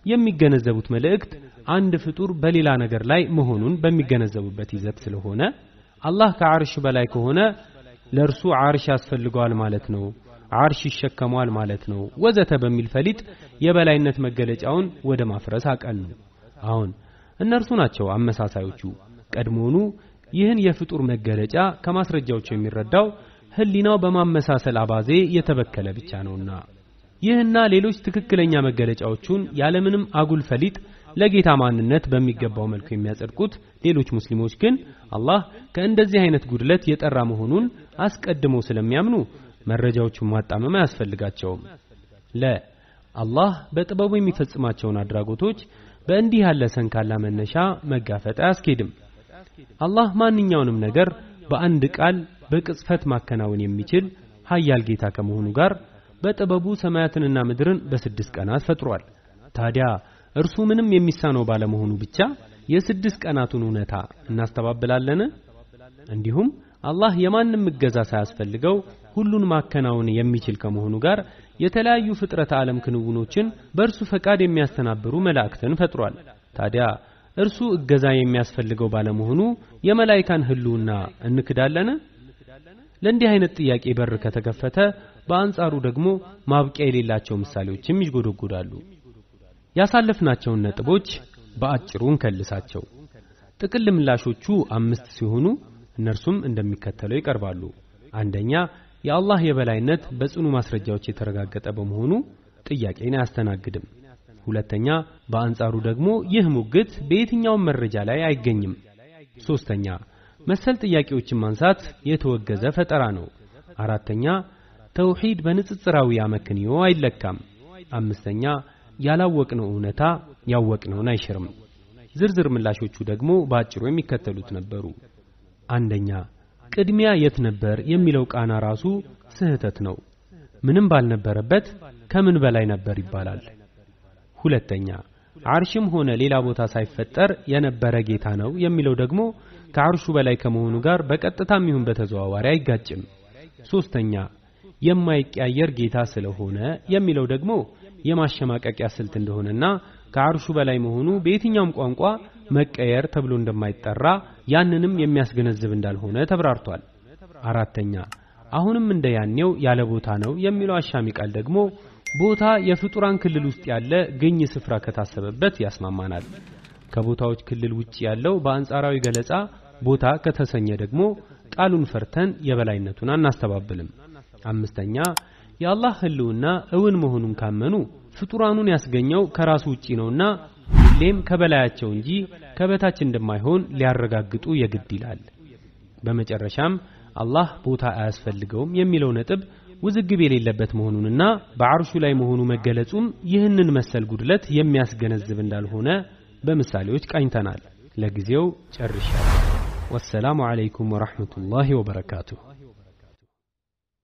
የሚገነዘቡት መልእክት አንድ ፍጡር በሌላ ነገር ላይ መሆኑን በሚገነዘቡበት ይዘት ስለሆነ አላህ ከዓርሽ በላይ ከሆነ ለእርሱ ዓርሽ ያስፈልገዋል ማለት ነው፣ ዓርሽ ይሸከመዋል ማለት ነው፣ ወዘተ በሚል ፈሊጥ የበላይነት መገለጫውን ወደ ማፍረስ አቀኑ። አሁን እነርሱ ናቸው አመሳሳዮቹ። ቀድሞውኑ ይህን የፍጡር መገለጫ ከማስረጃዎቹ የሚረዳው ህሊናው በማመሳሰል አባዜ የተበከለ ብቻ ነውና ይህና ሌሎች ትክክለኛ መገለጫዎቹን ያለምንም አጉል ፈሊጥ ለጌታ ማንነት በሚገባው መልኩ የሚያጸድቁት ሌሎች ሙስሊሞች ግን አላህ ከእንደዚህ አይነት ጉድለት የጠራ መሆኑን አስቀድመው ስለሚያምኑ መረጃዎቹን ማጣመም አያስፈልጋቸውም። ለ አላህ በጥበቡ የሚፈጽማቸውን አድራጎቶች በእንዲህ ያለ ሰንካላ መነሻ መጋፈጥ አያስኬድም። አላህ ማንኛውንም ነገር በአንድ ቃል በቅጽፈት ማከናወን የሚችል ኃያል ጌታ ከመሆኑ ጋር በጥበቡ ሰማያትንና ምድርን በስድስት ቀናት ፈጥሯል። ታዲያ እርሱ ምንም የሚሳነው ባለመሆኑ ብቻ የስድስት ቀናቱን እውነታ እናስተባብላለን? እንዲሁም አላህ የማንም እገዛ ሳያስፈልገው ሁሉን ማከናወን የሚችል ከመሆኑ ጋር የተለያዩ ፍጥረተ ዓለም ክንውኖችን በእርሱ ፈቃድ የሚያስተናብሩ መላእክትን ፈጥሯል። ታዲያ እርሱ እገዛ የሚያስፈልገው ባለመሆኑ የመላይካን ህልውና እንክዳለን? ለእንዲህ አይነት ጥያቄ በር ከተከፈተ በአንጻሩ ደግሞ ማብቂያ የሌላቸው ምሳሌዎችም ይጎደጎዳሉ። ያሳለፍናቸውን ነጥቦች በአጭሩ እንከልሳቸው። ጥቅል ምላሾቹ አምስት ሲሆኑ እነርሱም እንደሚከተለው ይቀርባሉ። አንደኛ የአላህ የበላይነት በጽኑ ማስረጃዎች የተረጋገጠ በመሆኑ ጥያቄን አያስተናግድም። ሁለተኛ በአንጻሩ ደግሞ ይህ ሙግት በየትኛውም መረጃ ላይ አይገኝም። ሶስተኛ መሰል ጥያቄዎችን ማንሳት የተወገዘ ፈጠራ ነው። አራተኛ ተውሂድ በንጽጽራዊ አመክንዮ አይለካም። አምስተኛ ያላወቅነው እውነታ ያወቅነውን አይሽርም። ዝርዝር ምላሾቹ ደግሞ በአጭሩ የሚከተሉት ነበሩ። አንደኛ ቅድሚያ የት ነበር የሚለው ቃና ራሱ ስህተት ነው። ምንም ባልነበረበት ከምን በላይ ነበር ይባላል። ሁለተኛ አርሽም ሆነ ሌላ ቦታ ሳይፈጠር የነበረ ጌታ ነው የሚለው ደግሞ ከአርሹ በላይ ከመሆኑ ጋር በቀጥታም ይሁን በተዘዋዋሪ አይጋጭም። ሶስተኛ የማይቀያየር ጌታ ስለሆነ የሚለው ደግሞ የማሸማቀቂያ ስልት እንደሆነና ከአርሹ በላይ መሆኑ በየትኛውም ቋንቋ መቀየር ተብሎ እንደማይጠራ ያንንም የሚያስገነዝብ እንዳልሆነ ተብራርቷል። አራተኛ አሁንም እንደ ያኔው ያለ ቦታ ነው የሚለው አሻሚ ቃል ደግሞ ቦታ የፍጡራን ክልል ውስጥ ያለ ግኝ ስፍራ ከታሰበበት ያስማማናል። ከቦታዎች ክልል ውጭ ያለው በአንጻራዊ ገለጻ ቦታ ከተሰኘ ደግሞ ቃሉን ፈርተን የበላይነቱን አናስተባብልም። አምስተኛ የአላህ ህልውና እውን መሆኑን ካመኑ ፍጡራኑን ያስገኘው ከራሱ ውጪ ነውና ሁሌም ከበላያቸው እንጂ ከበታች እንደማይሆን ሊያረጋግጡ የግድ ይላል። በመጨረሻም አላህ ቦታ አያስፈልገውም የሚለው ነጥብ ውዝግብ የሌለበት መሆኑንና በአርሹ ላይ መሆኑ መገለጹም ይህንን መሰል ጉድለት የሚያስገነዝብ እንዳልሆነ በምሳሌዎች ቃኝተናል። ለጊዜው ጨርሻለሁ። ወሰላሙ አለይኩም ወራህመቱላሂ ወበረካቱሁ።